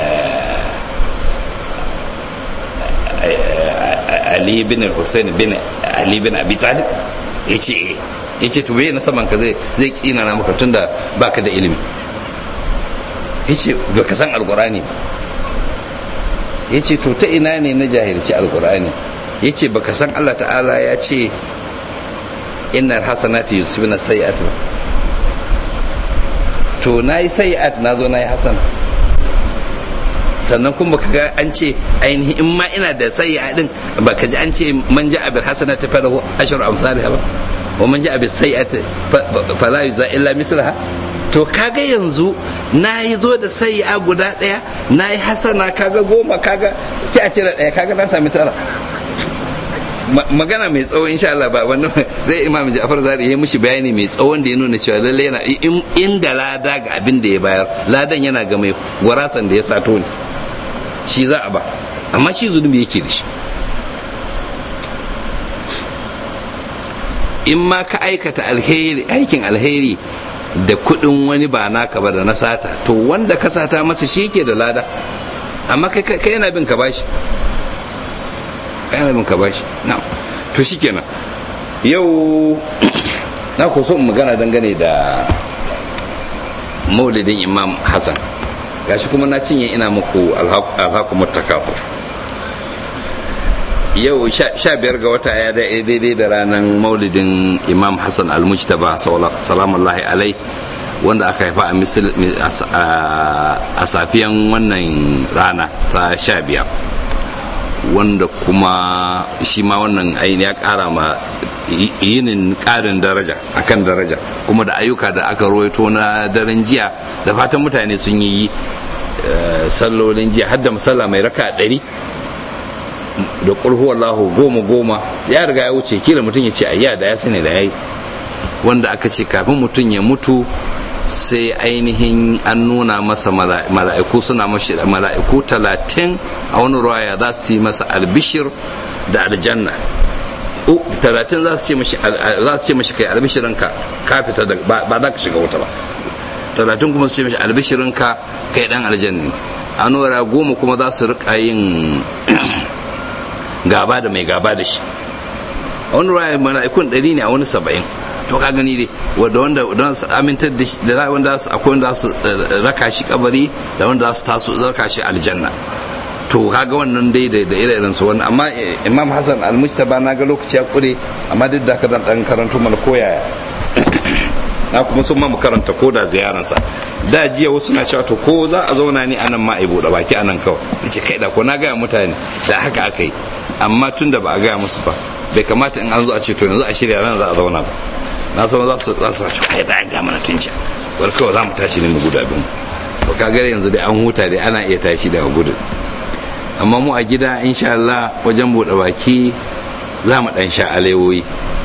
Ali bin Hussein bin Ali bin Abi Talib ya ce ya ce to bai na saman ka zai zai kina na maka tunda baka da ilimi ya ce baka san alkurani ya ce to ta ina ne na jahilci alkurani ya ce baka san Allah ta'ala ya ce inna hasanati yusufina sayi'at ba to na yi sayi'at na zo na yi hasan sannan kuma baka ga an ce ainihin in ma ina da sayi'a din baka ji an ce man ja'a bil hasanati falahu ashru amsalha ba wa man ja'a bis sayi'ati fala yuza illa mislaha to kaga yanzu na yi zo da sayi'a guda daya na yi hasana kaga goma kaga sai a cire daya kaga na sami tara magana mai tsawo insha Allah ba wannan zai imam Ja'far Zari ya mushi bayani mai tsawon da ya nuna cewa lalle yana inda lada ga abin da ya bayar ladan yana ga mai gwarasan da ya sato ne shi za a ba amma shi zunubi yake da shi in ma ka aikata alheri aikin alheri da kudin wani ba naka ba da na sata to wanda ka sata masa shi ke da lada amma kai yana bin ka bashi yana bin ka bashi na to shikenan yau na ku so magana dangane da maulidin imam hassan gashi kuma na cinye ina muku alhaku mutakafur yau sha biyar ga wata ya daidai da ranar maulidin imam hassan almujtaba salamullahi alai wanda aka haifa a safiyan wannan rana ta sha biyar wanda kuma shi ma wannan aini ya kara ma yinin karin daraja akan daraja kuma da ayyuka da aka rawaito na daren jiya da fatan mutane sun yi sallolin jiya har da masalla mai raka ɗari da ƙulhu wallahu goma goma ya riga ya wuce kila mutum ya ce ayya da ya sani da ya yi wanda aka ce kafin mutum ya mutu sai ainihin an nuna masa mala'iku suna mashi mala'iku talatin a wani ruwaya za su yi masa albishir da aljanna talatin za su ce mashi kai albishirinka ka fita da ba za ka shiga wuta ba talatin kuma su ce mashi albishirinka kai dan aljanna a nura goma kuma za su rika yin gaba da mai gaba da shi a wani ruwaya mala'ikun ɗari ne a wani saba'in to ka gani dai wanda wanda don su amintar da da wanda su akwai wanda su raka shi kabari da wanda su taso raka shi aljanna to kaga wannan dai da da ire su wannan amma imam hasan al-mujtaba na ga lokaci ya kure amma duk da kadan dan karanto mana koyaya na kuma sun ma mu karanta ko da ziyaransa da jiya wasu na cewa to ko za a zauna ni anan ma a buɗe baki anan kawai nace kai da ko na gaya mutane da haka aka yi amma tun da ba a gaya musu ba bai kamata in an zo a ce to yanzu a shirya ran za a zauna ba na san za su za su ce ai da ga mana tun can bar kawai za mu tashi ne mu guda bin to kaga yanzu dai an huta dai ana iya tashi daga gudu amma mu a gida insha Allah wajen bude baki za mu ɗan sha alewoyi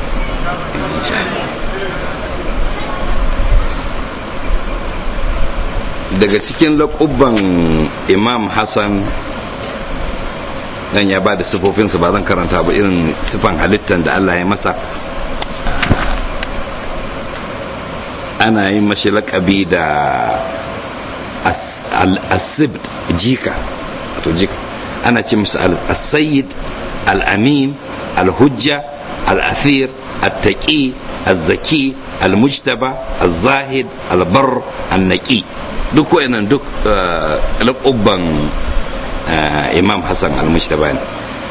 daga cikin laƙubban imam hassan dan ya ba da sifofinsa ba zan karanta ba irin sifan halittar da allah ya masa ana yin mashi laƙabi da asibt jika wato jika ana ce musu al-sayyid al-amin al-hujja al-athir al-taqi al-zaki al-mujtaba al-zahid al-bar al-naqi duk wayannan duk laƙubban imam hassan al-mujtaba ne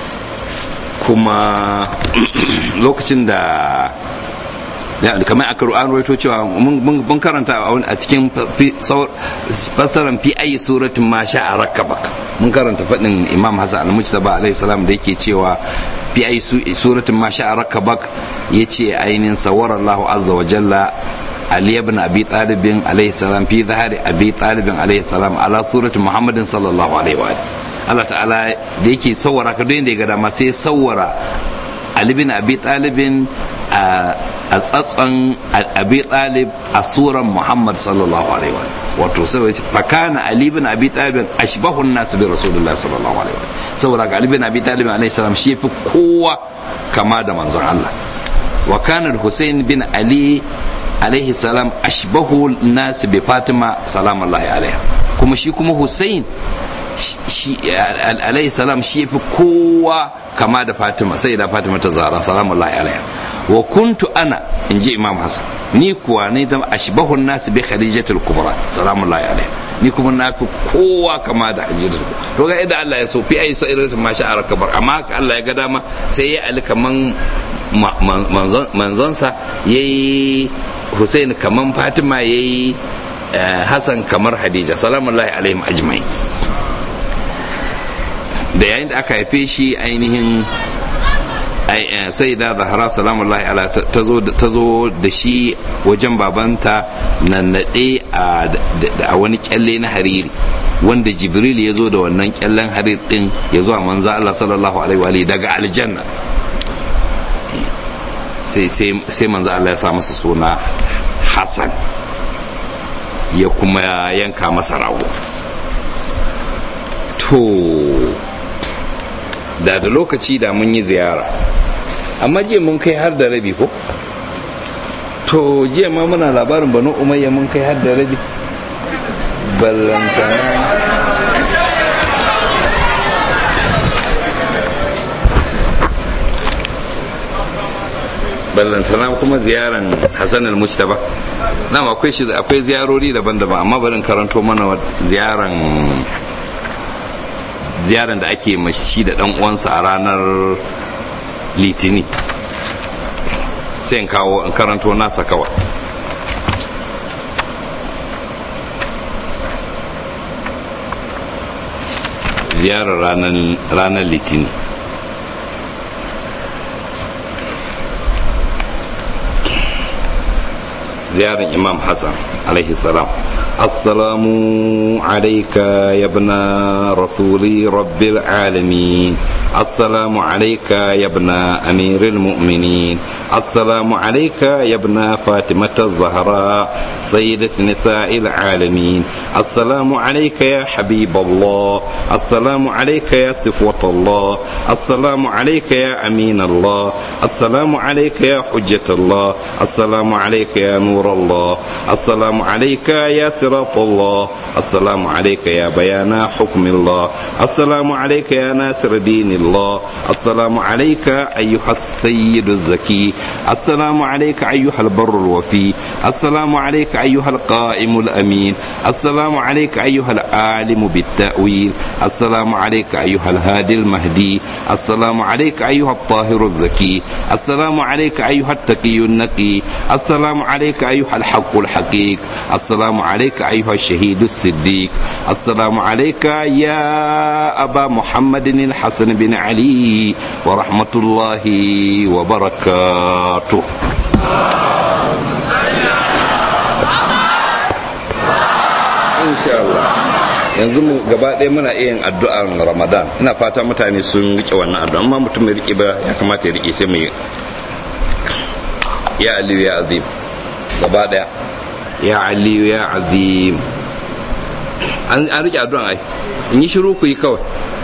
kuma lokacin da kamar aka an rawaito cewa mun karanta a cikin fassarar fi ayi suratin ma sha a rakabak mun karanta faɗin imam hassan al-mujtaba alaihi salam da yake cewa fi ayi suratin ma sha a rakabak yace ainihin sawar Allah azza wa jalla Ali ibn Abi Talib alaihi salam fi zahari Abi Talib alaihi salam ala surati Muhammadin sallallahu alaihi wa Allah ta'ala da yake sawara ka da ya ga dama sai sawara Ali bin Abi Talib a tsatson abi talib a suran muhammad sallallahu alaihi wa wato sai fakana ali bin abi talib ashbahun nas bi rasulullah sallallahu alaihi wa saboda ga ali bin abi talib alaihi salam shi fi kowa kama da manzon Allah wa kana husain bin ali alaihi salam ashbahu nas bi fatima salamullahi alaiha kuma shi kuma husain shi alaihi salam shi fi kowa kama da fatima sai da fatima ta zara salamullahi alaiha wa kuntu ana in ji imam hasan ni kuwa ne zama ashbahun nasu bi khadijatul kubra salamullahi alaiha ni kuma na fi kowa kama da hajjatul kubra to ga idan Allah ya so fi ayi so irin ma sha kabar amma Allah ya ga dama sai ya ali kaman manzonsa yayi Hussein kaman Fatima yayi Hassan kamar Hadija salamullahi alaihim ajma'in da yayin da aka haife shi ainihin sai da zahara salamullahi ala ta zo da shi wajen babanta na naɗe a wani kyalle na hariri wanda jibril ya zo da wannan kyallen harir din ya zo a manzo Allah sallallahu alaihi wa daga aljanna sai manzo Allah ya sa masa suna Hassan ya kuma yanka masa rago to da da lokaci da mun yi ziyara amma jiya mun kai har da rabi ko to jiya ma muna labarin banu umayya mun kai har da rabi ballantana ballantana kuma ziyaran hassan al-mujtaba na akwai shi akwai ziyarori daban-daban amma barin karanto mana ziyaran ziyaran da ake mashi da dan uwansa a ranar litini sai in kawo in karanto nasa kawai ziyarar ranar litini ziyarar imam hassan alaihi salam السلام عليك يا ابن رسول رب العالمين السلام عليك يا ابن أمير المؤمنين السلام عليك يا ابن فاطمة الزهراء سيدة نساء العالمين السلام عليك يا حبيب الله السلام عليك يا صفوة الله السلام عليك يا أمين الله السلام عليك يا حجة الله السلام عليك يا نور الله السلام عليك يا صراط الله السلام عليك يا بيان حكم الله السلام عليك يا ناصر دين الله السلام عليك أيها السيد الزكي السلام عليك أيها البر الوفي السلام عليك أيها القائم الأمين السلام عليك أيها العالم بالتأويل السلام عليك أيها الهادي المهدي السلام عليك أيها الطاهر الزكي السلام عليك أيها التقي النقي السلام عليك أيها الحق الحقيق السلام عليك أيها الشهيد الصديق السلام عليك يا أبا محمد الحسن بن علي ورحمة الله وبركاته إن شاء الله yanzu mu gaba ɗaya muna iya yin addu'an ramadan ina fata mutane sun rike wannan addu'a amma mutum ya rike ba ya kamata ya rike sai mu yi ya aliyu ya azim gaba ɗaya ya aliyu ya azim an rike addu'an ai in yi shiru ku yi kawai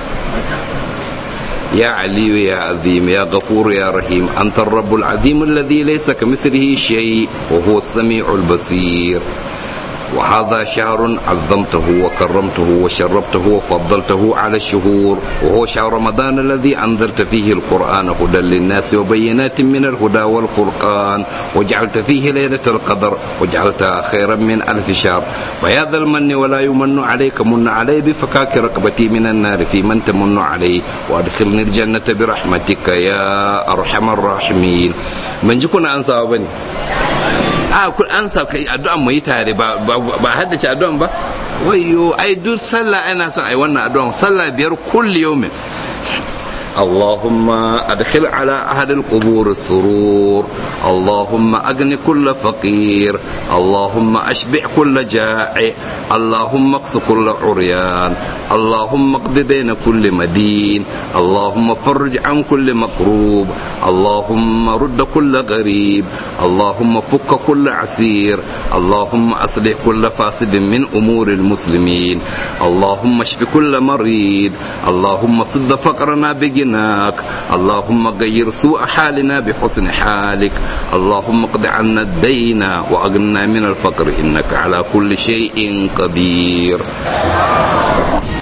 يا علي يا عظيم يا غفور يا رحيم أنت الرب العظيم الذي ليس كمثله شيء وهو السميع البصير وهذا شهر عظمته وكرمته وشربته وفضلته على الشهور وهو شهر رمضان الذي أنزلت فيه القرآن هدى للناس وبينات من الهدى والفرقان وجعلت فيه ليلة القدر وجعلتها خيرا من ألف شهر ويا ذا المن ولا يمن عليك من علي بفكاك رقبتي من النار في من تمن عليه وأدخلني الجنة برحمتك يا أرحم الراحمين من جكنا أنسى بني a kun an sa kai addu'an mu yi tare ba ba haddace addu'an ba wayyo ai duk sallah ana son ai wannan addu'an sallah biyar kulli yawmin اللهم أدخل على أهل القبور السرور اللهم أغن كل فقير اللهم أشبع كل جائع اللهم اقص كل عريان اللهم اقض دين كل مدين اللهم فرج عن كل مكروب اللهم رد كل غريب اللهم فك كل عسير اللهم أصلح كل فاسد من أمور المسلمين اللهم اشف كل مريض اللهم صد فقرنا بجناك اللهم غير سوء حالنا بحسن حالك اللهم اقض عنا الدين وأغننا من الفقر إنك على كل شيء قدير